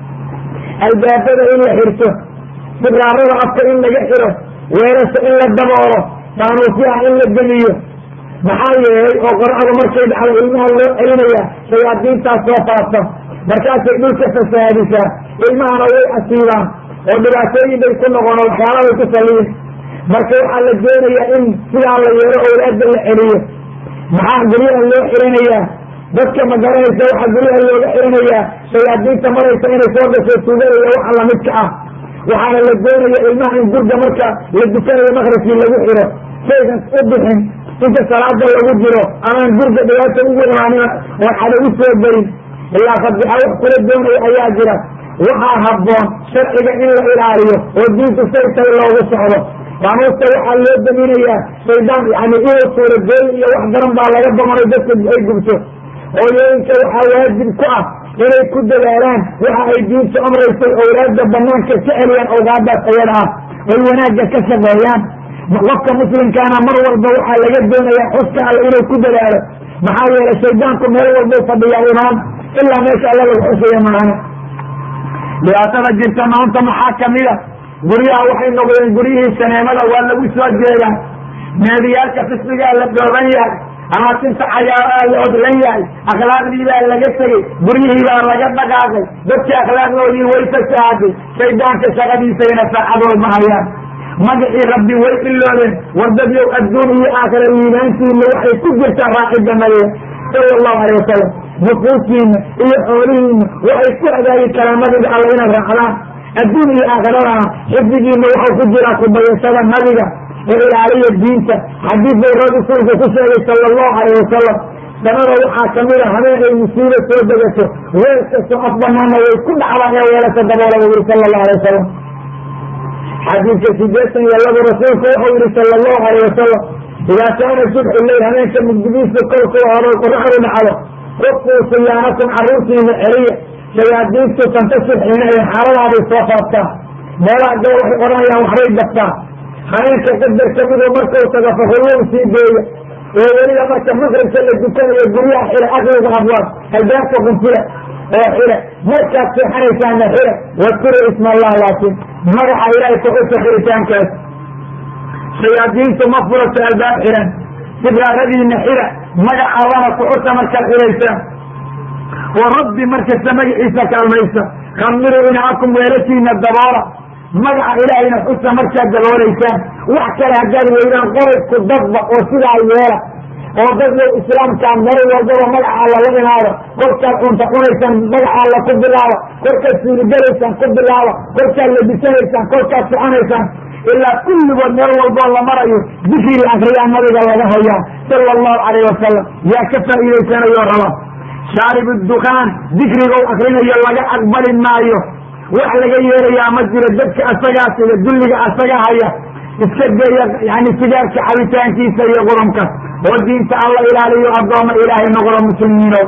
albaabada in la xirto sibraarada afka in laga xiro weerasha in la daboolo daanuusyaha in la demiyo maxaa yeelay oo qoraxdu markay dhacdo ilmaha loo celinaya shayaadiintaas soo faafta markaasay dhulka fasaadisaa ilmahana way asiibaan oo dhibaatooyin bay ku noqon waxyaalabay ku saliyin marka waxaa la doonayaa in sidaa la yeelo owlaada la celiyo maxaa guryaha loo xiranayaa dadka ma garanaysa waxaa guryaha looga xiranayaa shayaadiinta maraysa inay soo gasho tuuganaya waxa lamidka ah waxaana la doonaya ilmaha in gurga marka la dukanayo makrajkii lagu xiro shaygan u bixin inta salaada lagu jiro amaan gurga dhibaata ugu imaanina oo xada u soo gelin ilaa fadixa wax kula doonaya ayaa jira waxaa habboon sharciga in la ilaaliyo oo diinku say tahay loogu socdo qaanuusta waxaa loo daminayaa shaydaan yani inuu suuragooyin iyo wax daran baa laga bamanay dadka ay gubto hooyooyinka waxaa waajib ku ah inay ku dadaalaan waxa ay diintu amraysay owlaada banaanka ka celiyaan awgaadaas ayada ah oy wanaagga ka shaqeeyaan qofka muslimkaana mar walba waxaa laga doonayaa xuska alle inuu ku dadaalo maxaa yeelay shaydaanku meel walbay fadhiyaa imaan ilaa meesha alla lagu xusaya maana dhibaatada jirta maanta maxaa kamida guryaha waxay noqdeen guryihii saneemada waa lagu soo jeedaa naadiyaalka fisqigaa la dhooban yahay amaasinta cagaaraa la odlan yahay akhlaaqdii baa laga tegey guryihii baa laga dhaqaaqay dadkii akhlaaqdoodii way fasaaday shaydaanka shaqadiisayna saacadood ma hayaan magacii rabbi way iloobeen wardadyow adduun iyo aakhira liibaantiina waxay ku jirtaa raacidda nabiga sala allahu alay wasalam nufuustiina iyo xoolihiina waxay ku hagaagi karaan nabiga alla inaad raacdaan adduun iyo aakhiradana xifdigiina waxau ku jiraa kubayashada nabiga ee ilaaliya diinta xadiid bay rasuulku ku sheegay sala allahu alayh wasalam sanada waxaa kamid a habeen ay musiibo soo degato weel kastoo af banaana way ku dhacdaan ee weelasha daboola buu yihi sala allahu alay wasalam xadiidka sideetan iyo labo rasuulku wuxuu yihi sala allahu alayh wasalam idaa kaana subxu leyl habeenka mugdigiisa kolkuu horo qoraxdu dhacdo qofkuu siyaanakum carruurtiina celiya shayaadiintu santa subxiina ee xaaladaaday soo faaftaa meelaha gaba waxay odhanayaan waxbay dabtaa habeenka qadar kamidoo markau tago fahulluu sii geeya oo weliba marka makrajka la dukanayo guryaha xira akliga abwaab albaabka qunfila oo xira markaad seexanaysaana xira wadkuru isma allah laakin magaca ilaahay kuxusa xiritaankaas shayaadiintu ma furato albaab xiran sibraaradiina xira magaca allana kuxusa markaad xiraysaan oo rabbi markasta magaciisa kaalmaysa khamiruu inaakum weelashiina daboola magaca ilaahayna xusa markaad daboolaysaan wax kale haddaad weydaan qorasku dadba oo sidaa yeela oo dadlow islaamkaa meel walbaba magaca alla la imaado korkaad cunta cunaysaan magaca alla ku bilaaba korkaad suurigalaysaan ku bilaaba korkaad labisanaysaan korkaad soconaysaan ilaa kulligood meel walboo la marayo dikri la akriyaa nabiga laga hayaa sala allahu calayh wasalam yaa ka faa'iidaysanayo raba shaarib dukaan dikrigow akrinayo laga aqbali maayo wax laga yeelayaa ma jiro dadka asagaas iyo dulliga asaga haya iska geeya yani sigaarka cabitaankiisa iyo qurunka oo diinta alla ilaaliyo addooma ilaahay noqdo muslimiino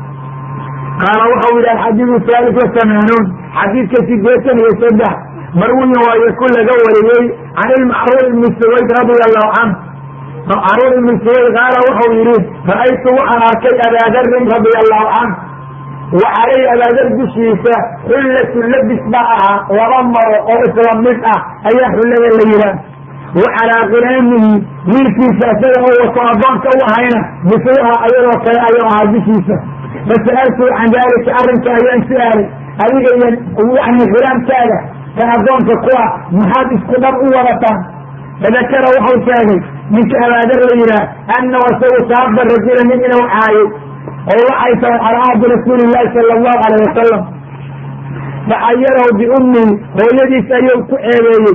qaala waxau yidhi alxadiidu haalis wasamaanuun xadiidka sideetan iyo saddex marwiyin waayo ku laga wariyey can ilmacruur ibni suwayd radia allahu canhu macruur ibni suwayd qaala waxau yidhi ra'aytu waxaan arkay abaadarin radia allahu canhu waxalay abaadar dushiisa xullatu labis baa ahaa laba maro oo isla mid ah ayaa xullada la yidhaah wa calaa khilaamihi wiilkiisa isaga oo wato addoonka u ahayna misluha ayadoo kale ayuu ahaa dushiisa fasa'altuu can daalika arrinka ayaan su-aalay adiga iyo yani khilaamkaaga kan addoonka ku ah maxaad isku dhab u wadataan fadakara waxau sheegay ninka abaadar la yidhaah annahu isagu saaba rajula nin inuu caayay oo waxay tahay calaa ahdi rasuuli llahi sala allahu alayh wasalam faxayarahu biummihi hooyadiis ayuu ku ceebeeyey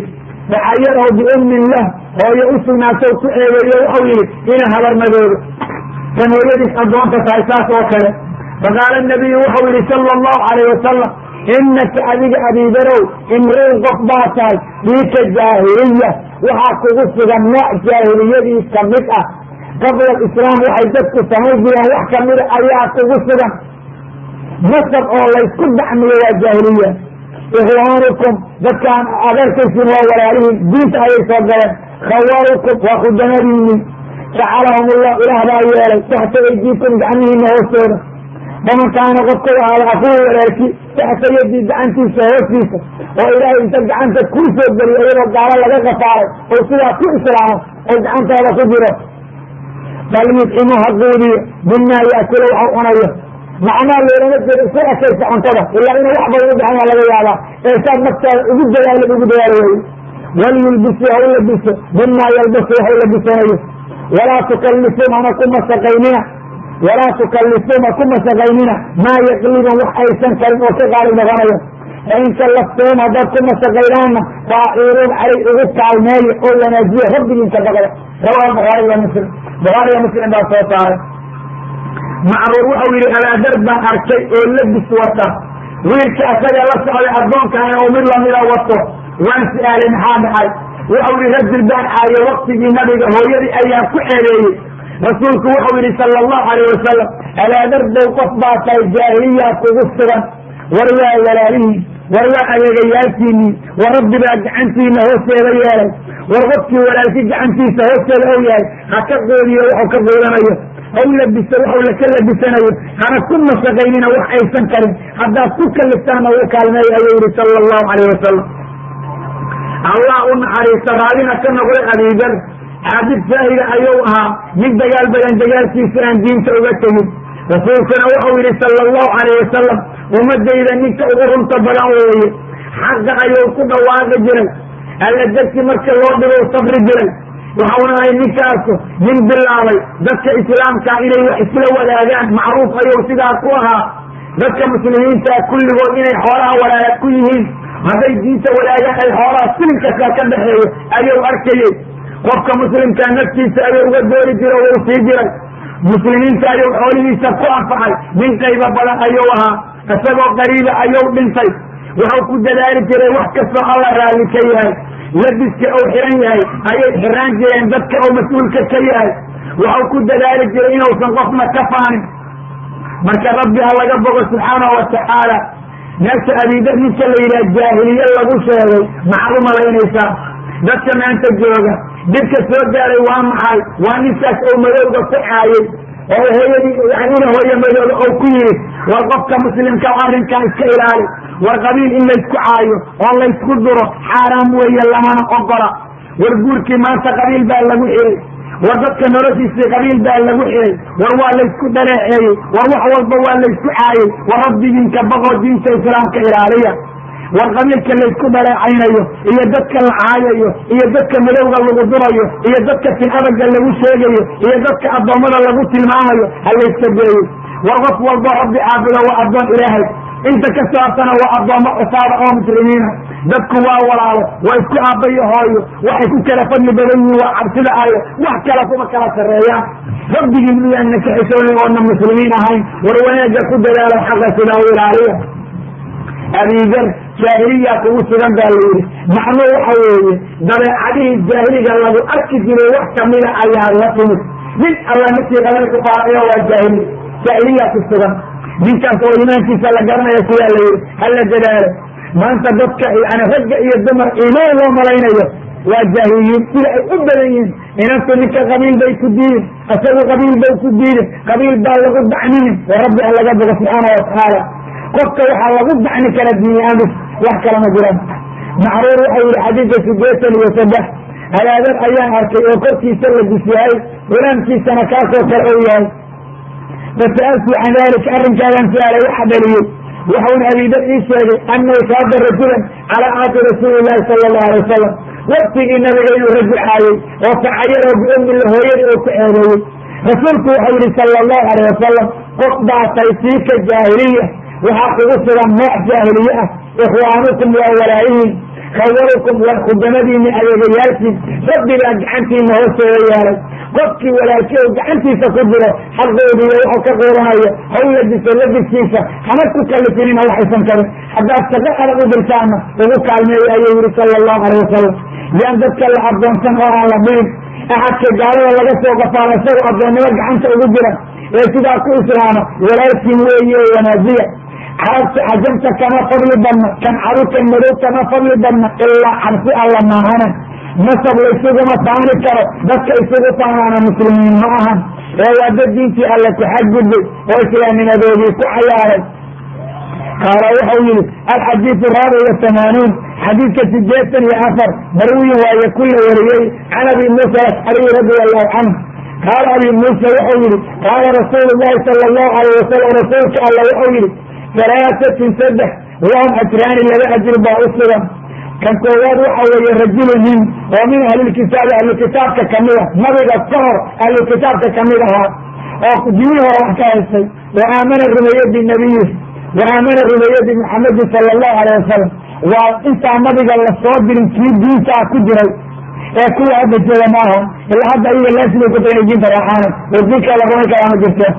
facayarahu biummin lah hooyo u sugnaatay ku eegeeyo waxau yihi ina habarmadoodo kan hooyadiis addoonta tahay saas oo kale faqaala nabiyu wuxuu yihi sala allahu calayh wasalam inaka adiga abiibarow imriin qof baa tahay fiika jaahiliya waxaa kugu sugan nooc jaahiliyadii kamid ah qabla alislaam waxay dadku samayn jireen wax kamida ayaa kugu sugan nasab oo laysku dacmiyo waa jaahiliya ikhwaanukum dadkaan adeerkaysiin waa walaalihiin diinta ayay soo galeen khawaarukum waa khudamadiini jacalahum ullah ilaah baa yeelay taxta aydiikum gacmihiina hoostooda faman kaana qofka ahaada akuhu walaalki taxta yadii gacantiisa hoostiisa oo ilaahay inta gacanta kuu soo geliyo iyadoo gaalo laga kafaaray oo sidaa ku islaamo oo gacantaada ku jiro bal yudcimu ha quudiyo bimaa yaakula waxau cunayo macnaha loolama jeeda isu ekaysa cuntada ilaa inuu wax badan u baxanya laga yaabaa ee saad naftaada ugu dadaala ugu dadaala weye walyulbisu ha u labiso bimaa yalbasu wax u labisanayo walaa tukallifuun hana ku masaqaynina walaa tukallifuun ha ku masaqaynina maa yaqlibun wax aysan karin oo ka qaalib noqonayo fain kallaftuhum haddaad ku masaqaynaanna faaciiruun calay ugu kaalmeeyo oo wanaajiyo rabbigiinka baqda rawaa bukhaari wa muslim bukhaariga muslim baa soo saaray macruur wuxuu yihi abaadar baan arkay oo labis wata wiilka asaga la socday addoonkaana oo mid lamida wato waan su-aalay maxaa dhacay wuxuu yihi rajul baan caayo waktigii nabiga hooyadii ayaan ku ceebeeyey rasuulku wuxuu yihi sala allahu alayh wasalam abaadar dow qof baa tahay jaahiliyaa kugu sugan war waa walaalihiin war waa adeegayaalkiinii war rabbi baa gacantiina hoosteeda yeelay war qofkii walaalki gacantiisa hoosteeda ou yahay ha ka qoodiyo waxuu ka qoodanayo haw labiso waxau laka labisanayo hana ku masaqaynina wax aysan karin haddaad ku kaliftaana u kaalmeeya ayuu yihi sala allahu calayh wasalam allah u naxariista raallina ka noqday abiidar xaabid saahida ayuu ahaa mid dagaal badan dagaalkiisa aan diinta uga tegin rasuulkuna wuxuu yihi sala allahu calayh wasalam ummadayda ninka ugu runta badan weeye xaqa ayuu ku dhawaaqi jiray alla darti marka loo dhigo sabri jiray waxauna ahay ninkaasu nin bilaabay dadka islaamkaa inay wax isla wadaagaan macruuf ayuu sidaa ku ahaa dadka muslimiintaa kulligood inay xoolaha walaala ku yihiin hadday diinta wadaagaan ay xoolaha silinkasaa ka dhaxeeyo ayuu arkayey qofka muslimkaa naftiisa ayuu uga doori jira o u sii jiray muslimiinta ayuu xoolihiisa ku anfacay nin qaybo badan ayuu ahaa isagoo qariiba ayuu dhintay wuxuu ku dadaali jiray wax kastoo alla raalli ka yahay labiska uu xiran yahay ayay xiraan jireen dadka uu mas-uulka ka yahay wuxuu ku dadaali jiray inuusan qofna ka faanin marka rabbi ha laga bogo subxaanahu watacaala meesha abiidar ninka la yidhaha jaahiliye lagu sheegay maxaad u malaynaysaa dadka maanta jooga dhibka soo gaaray waa maxay waa ninkaas oo madowga ku caayay oo hooyadii yani ina hooye madooba oo ku yidhi war qofka muslimka arrinkan iska ilaali war qabiil in laysku caayo oo laysku duro xaaraam weeye lamana ogola war guurkii maanta qabiil baa lagu xiray war dadka noloshiisii qabiil baa lagu xiray war waa laysku dhaleeceeyey war wax walba waa laysku caayey war rabbigiinka baqoo diinta islaamka ilaaliya war qabiilka laysku dhaleecaynayo iyo dadka la caayayo iyo dadka madowga lagu durayo iyo dadka tin adaga lagu sheegayo iyo dadka addoommada lagu tilmaamayo ha layska geeyo war qof walba rabbi caabudo waa addoon ilaahay inta ka saabtana waa addoommo cusaada oo muslimiina dadku waa walaalo waa isku aabbayo hooyo waxay ku kala fadli badan yihiin waa cabsida ayo wax kale kuma kala sarreeyaan rabbigii miyaana ka xishoonin oona muslimiin ahayn war wanaagga ku dadaalo xaqa sidaa u ilaaliya abiidar jaahiliyaa kugu sugan baa la yidhi macnuu waxa weeye dabeecadihii jaahiliga lagu arki jiray wax kamida ayaa la timid nin alla markii qaban ku qaadayo waa jaahili jaahiliyaa ku sugan ninkaas oo imaankiisa la garanaya sidaa la yidhi hala dadaalo maanta dadka yani ragga iyo dumar imaan loo malaynayo waa jaahiliyiin sida ay u badan yihiin inantu ninka qabiil bay ku diidin isagu qabiil bay ku diidin qabiil baa lagu dacminin oo rabbi ha laga bogo subxaana watacaala qofka waxaa lagu dacni kara diini amis wax kala ma jiraan macruur waxau yihi xadiidka sideetan iyo saddex hadaadar ayaan arkay oo korkiisa la disyahay hulaamkiisana kaasoo kale ou yahay fasa'altu can dalika arrinkaagan su-aalay waxa dhaliyey waxauna abiidar ii sheegay anahu saada rajulan calaa caati rasuuli llahi sala allahu alay wasalam waktigii nabiga inuu rajul caayey oo facayaroo biumila hooyadii oo ku ceebeeyey rasuulku waxau yihi sala allahu alayh wasalam qof baatay siika jaahiliya waxaa kugu sugan nooc jaahiliye ah ikhwaanukum waa walaayihiin khawalukum waa khudamadiini adeegayaalkiin rabbi baa gacantiina hoostooda yeelay qofkii walaalkii oo gacantiisa ku jiro xaqoodiiyo wuxuu ka quuranayo haw ladiso ladiskiisa hana ku kalifinina waxaysan karin haddaad shaqo adag u dirtaana ugu kaalmeeyo ayuu yihi sala allahu alay wasalam yaan dadka la addoonsan oo aan la dhihin axadka gaalada laga soo qafaala isagoo addoonnimo gacanta ugu jira ee sidaa ku islaama walaalkiin weeye wanaajiya carabta cajamta kama fadli badna kan carukan madow kama fadli badna ilaa cabsi alla maahana nasab laysuguma faani karo dadka isugu faanaana muslimiin ma ahan ee waa dad diintii alle ku xadgudbay oo islaamnimadoodii ku cayaaray qaala wuxuu yihi alxadiidu raabic wa hamaanuun xadiidka sideetan iyo afar marwiyin waaye ku la wariyey can abi muusa alashcariy radia allahu canhu qaala abi muusa wuxuu yihi qaala rasuulu llahi sala allahu alayh wasalam rasuulka alla wuxuu yihi halaasatin saddex lahum ajraani laba ajir baa u sugan kan koowaad waxa weeye rajulu nin oo min ahlilkitaabi ahlukitaabka kamid a nabiga ka hor ahlukitaabka kamid ahaa oo jimii hore wax ka haystay wa aamana rumeeye binabiyi wa aamana rumeeye bimuxamedin sala allahu alayh wasalam waa intaa nabiga lasoo dirin kii diintaa ku jiray ee kuwa hadda jooga maaha ilaa hadda iyaga laasibay ku tahay diinta raaxaana oo diinkaa la rumayn karaa ma jirto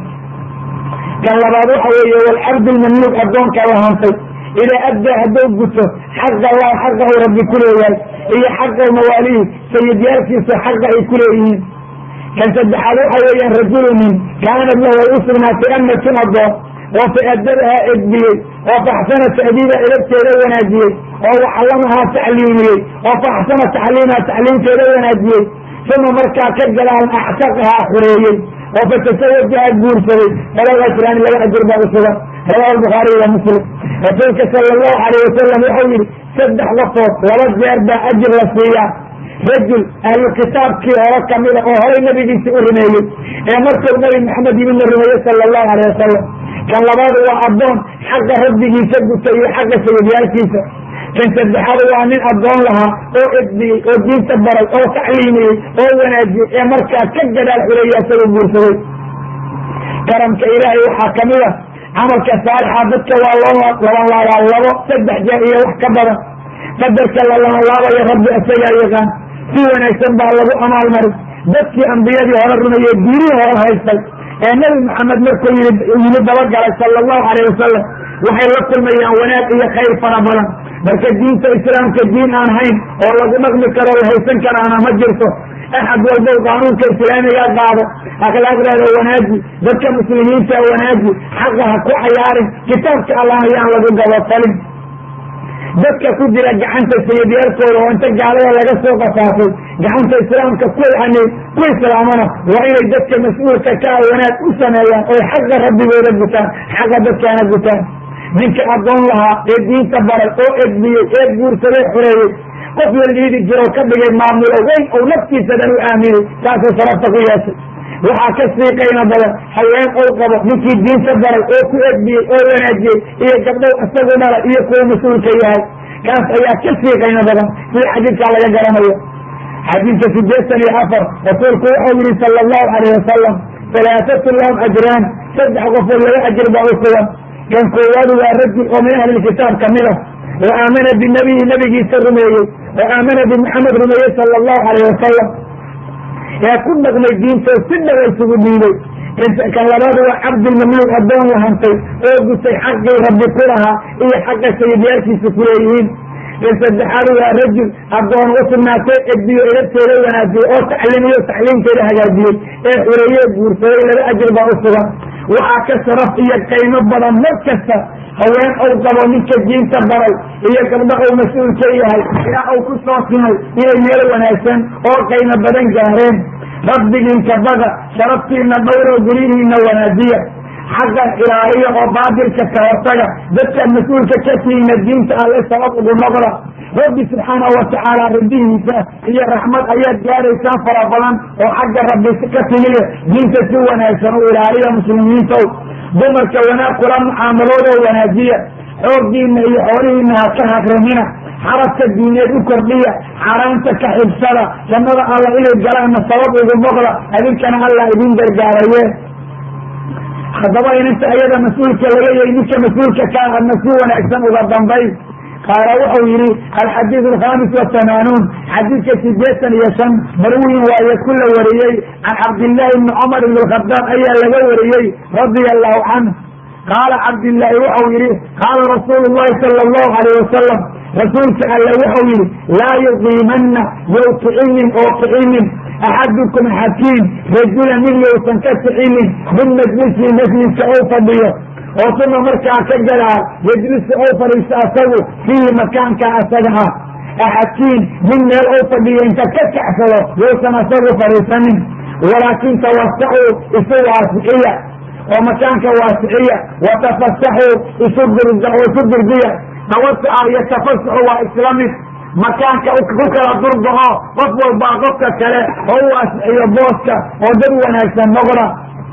kan labaad waxa weeye walcabdu lmamluuk addoonka la hantay idaa addaa hadduu guto xaqa allah xaqahu rabbi ku leeyahay iyo xaqa mawaalihi sayidyaalkiisa xaqa ay ku leeyihiin kan saddexaad waxa weeyaan rajulu nin kaanad lahu ay u sugnaatay amatun addoon oo fa adadahaa edbiyey oo faxsana ta'diida edabteeda wanaajiyey oo waxallamahaa tacliimiyey oo faxsana tacliimaha tacliimteeda wanaajiyey uma markaa ka gadaalan actaqahaa xureeyey oo fatasawajaha guursaday falaa ajraani laba ajir baa u sugan rawahu albukhaariy wa muslim rasuulka sala allahu alayh wasalam wuxuu yihi saddex qofood laba jeer baa ajir la siiyaa rajul ahlu kitaabkii hore kamida oo horay nabigiisii u rumeeyey ee markuu nabi maxamed yimidna rumeeyey sala allahu alayh wasalam kan labaad waa addoon xaqa rabbigiisa guta iyo xaqa sayidyaalkiisa kan saddexaad waa nin addoon lahaa oo edbiyey oo diinta baray oo tacliimiyey oo wanaajiyey ee markaa ka gadaal xureeya isagoo guursaday karamka ilaahay waxaa kamid a camalka saalixa dadka waa loo laban laabaa labo saddex jeer iyo wax ka badan qadarka la laban laabayo rabbi isagaa yaqaan si wanaagsan baa lagu amaalmarin dadkii ambiyadii hore rumeeyey diinihii hore haystay ee nabi maxamed markuu yii yimi dabagalay sala allahu alayh wasalam waxay la kulmayaan wanaag iyo khayr fara badan marka diinta islaamka diin aan hayn oo lagu dhaqmi karo la haysan karaana ma jirto axad walbow qaanuunka islaamiga qaado akhlaaqdeeda wanaaji dadka muslimiinta wanaaji xaqa ha ku cayaarin kitaabka allah ayaan lagu gabotalin dadka ku jira gacanta sayidyaalkooda oo inta gaalada laga soo qafaafay gacanta islaamka ku yani ku islaamana waa inay dadka mas-uulka ka a wanaag u sameeyaan oy xaqa rabbigooda gutaan xaqa dadkaana gutaan ninka addoon lahaa ee diinta baray oo edbiyey ee guursaday xoreeyey qof la liidi jiro ka dhigay maamulo weyn ou naftiisa dhan u aaminay taasuu sarafta ku yeeshay waxaa ka sii qaymo badan haween ou qabo ninkii diinta baray oo ku edbiyey oo wanaajiyey iyo gabdhow isagu dhalay iyo kuwa mas-uulka yahay kaas ayaa ka sii qaymo badan sida xadiidkaa laga garanayo xadiidka sideetan iyo afar rasuulku wuxuu yihi sala allahu alayh wasalam halaatatun lahum ajraan saddex qofood laba ajir baa u sugan kan koowaadu waa rajul oo min ahlilkitaab kamid ah oo aamana binabiyi nabigiisa rumeeyey oo aamana bimuxamed rumeeyey sala allahu alayh wasalam ee ku dhaqmay diintoo si dhawa isugu dhiibay kan labaadu waa cabdulmamluuk addoon la hantay oo gutay xaqii rabbi ku lahaa iyo xaqa sayidyaalkiisa kuleeyihiin kan saddexaadu waa rajul addoon u sugnaatay edbiyo edabteeda wanaajiyey oo tacliimiyo tacliimteeda hagaajiyey ee xureeye guursaday laba ajir baa u sugan waxaa ka sharaf iyo qaymo badan mar kasta haween ou qabo ninka diinta baray iyo gabdho ou mas-uulka yahay ilaa ou ku soo simay inay meel wanaagsan oo qaymo badan gaareen rabbigiinka baga sharaftiina dhowro guryihiina wanaajiya xaqa ilaaliya oo baatilka ka hortaga dadka mas-uulka ka tihiina diinta alle sabab ugu noqda rabbi subxaanahu watacaala ridihiisa iyo raxmad ayaad gaaraysaan fara badan oo xagga rabbi ka timide diinta si wanaagsan u ilaaliya muslimiintow dumarka wanaag kula mucaamaloodoo wanaajiya xooggiina iyo xoolihiina ha ka haqrimina xarabka diineed u kordhiya xaaraanta ka xibsada jannada alla inay galaanna sabab ugu noqda adinkana allah idin gargaaraye haddaba inanta ayada mas-uulka laga yahay ninka mas-uulka ka adna si wanaagsan uga dambay qaala wuxuu yihi alxadiid alkhamis watamaanuun xadiidka sideetan iyo shan marwiyin waaye ku la wariyey can cabdillaahi bni cumar ibn lkhadaab ayaa laga wariyey radia allahu canhu qaala cabdillaahi wuxuu yihi qaala rasuulu llahi sala allahu alayh wasalam rasuulka alle wuxuu yihi laa yuqiimanna yow kicinin oo kicinin axadukum xakiim rajula nin yowsan ka kicinin min majlisi majliska ou fadhiyo oo suma markaa ka gadaa yejlisu ou fadhiisto asagu fiihi makaanka asaga ah axakiin nin meel ou fadhiyo inta ka kacsado yowsan asagu fadhiisanin walaakin tawasaxuu isu waasixiya oo makaanka waasiciya watafasaxuu isu isu durdiya tawasuca iyo tafasuxu waa isla mid makaanka ku kala durdaco qof walbaa qofka kale oo u waasiciyo booska oo dad wanaagsan noqda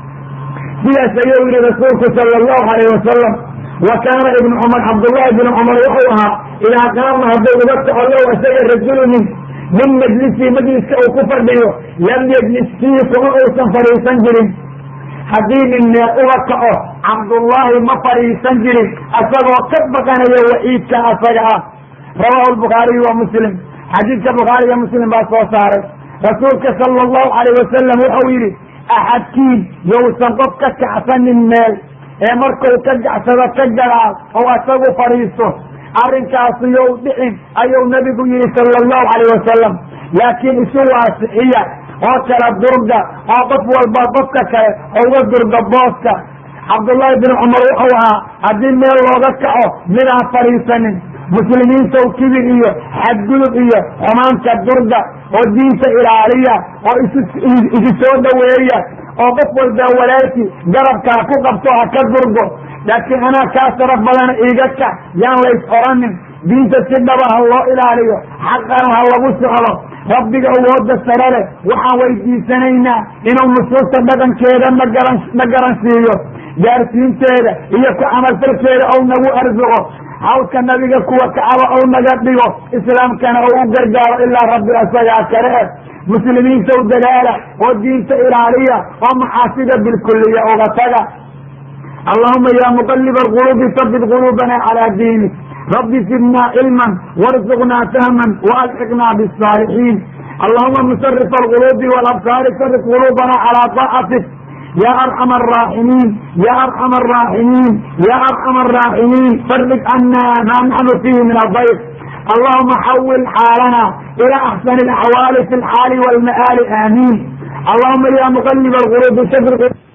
sidaas ayuu yihi rasuulku sala allahu alayh wasalam wa kaana ibnu cumar cabdullahi bn cumar wuxuu ahaa idaa qaama hadduu uga kaco low isaga rajulunin min majlisii majliska uu ku fadhiyo lam yejlis fiihi kuma uusan fadhiisan jirin haddii nin meel uga kaco cabdullaahi ma fadhiisan jirin asagoo ka baqanayo waciidka asaga ah rawahu lbukhaariyu wa muslim xadiidka bukhaariga muslim baa soo saaray rasuulka sala allahu alayh wasalam wuxuu yidhi axadkiin yowsan qof ka kacsanin meel ee markuu ka gacsado ka gadaal oo asagu fadhiisto arrinkaasu yow dhicin ayuu nabigu yihi sala allahu alayh wasalam laakiin isu waasixiya oo kala durga oo qof walba qofka kale uga durga booska cabdullaahi bin cumar wuxuu ahaa haddii meel looga kaco midaan fadhiisanin muslimiintaw kibir iyo xadgudub iyo xumaanka durga oo diinta ilaaliya oo isu soo dhaweeya oo qof walba walaalkii garabkaa ku qabto ha ka durgo laakiin anaa kaa saraf badana iiga kac yaan lays oranin diinta si dhaba ha loo ilaaliyo xaqana ha lagu socdo rabbiga awooda sare leh waxaan weydiisanaynaa inuu nusuusta dhaqankeeda nagaran na garansiiyo gaarsiinteeda iyo ku camalfalkeeda ou nagu arsuqo hawdka nabiga kuwa kacaba ou naga dhigo islaamkana ou u gargaaro ilaa rabbi asagaa kale eh muslimiinta u dadaala oo diinta ilaaliya oo maxaasida bilkuliya uga taga allahuma ya muqaliba alquluubi sabit quluubana calaa diinik rabbi zidna cilman warzuqnaa fahman waalxiqnaa bisaalixiin allahuma musarif alquluubi walabsaari sarif quluubana calaa taacatik ya arxam araaximiin ya arxam araaximiin ya arxam araaximiin farrig cana maa naxnu fiihi min adayf allahuma xawil xaalana ila axsani alaxwaali fi lxaali walma'aali aamiin allahuma ya muqaliba alquluubi sabit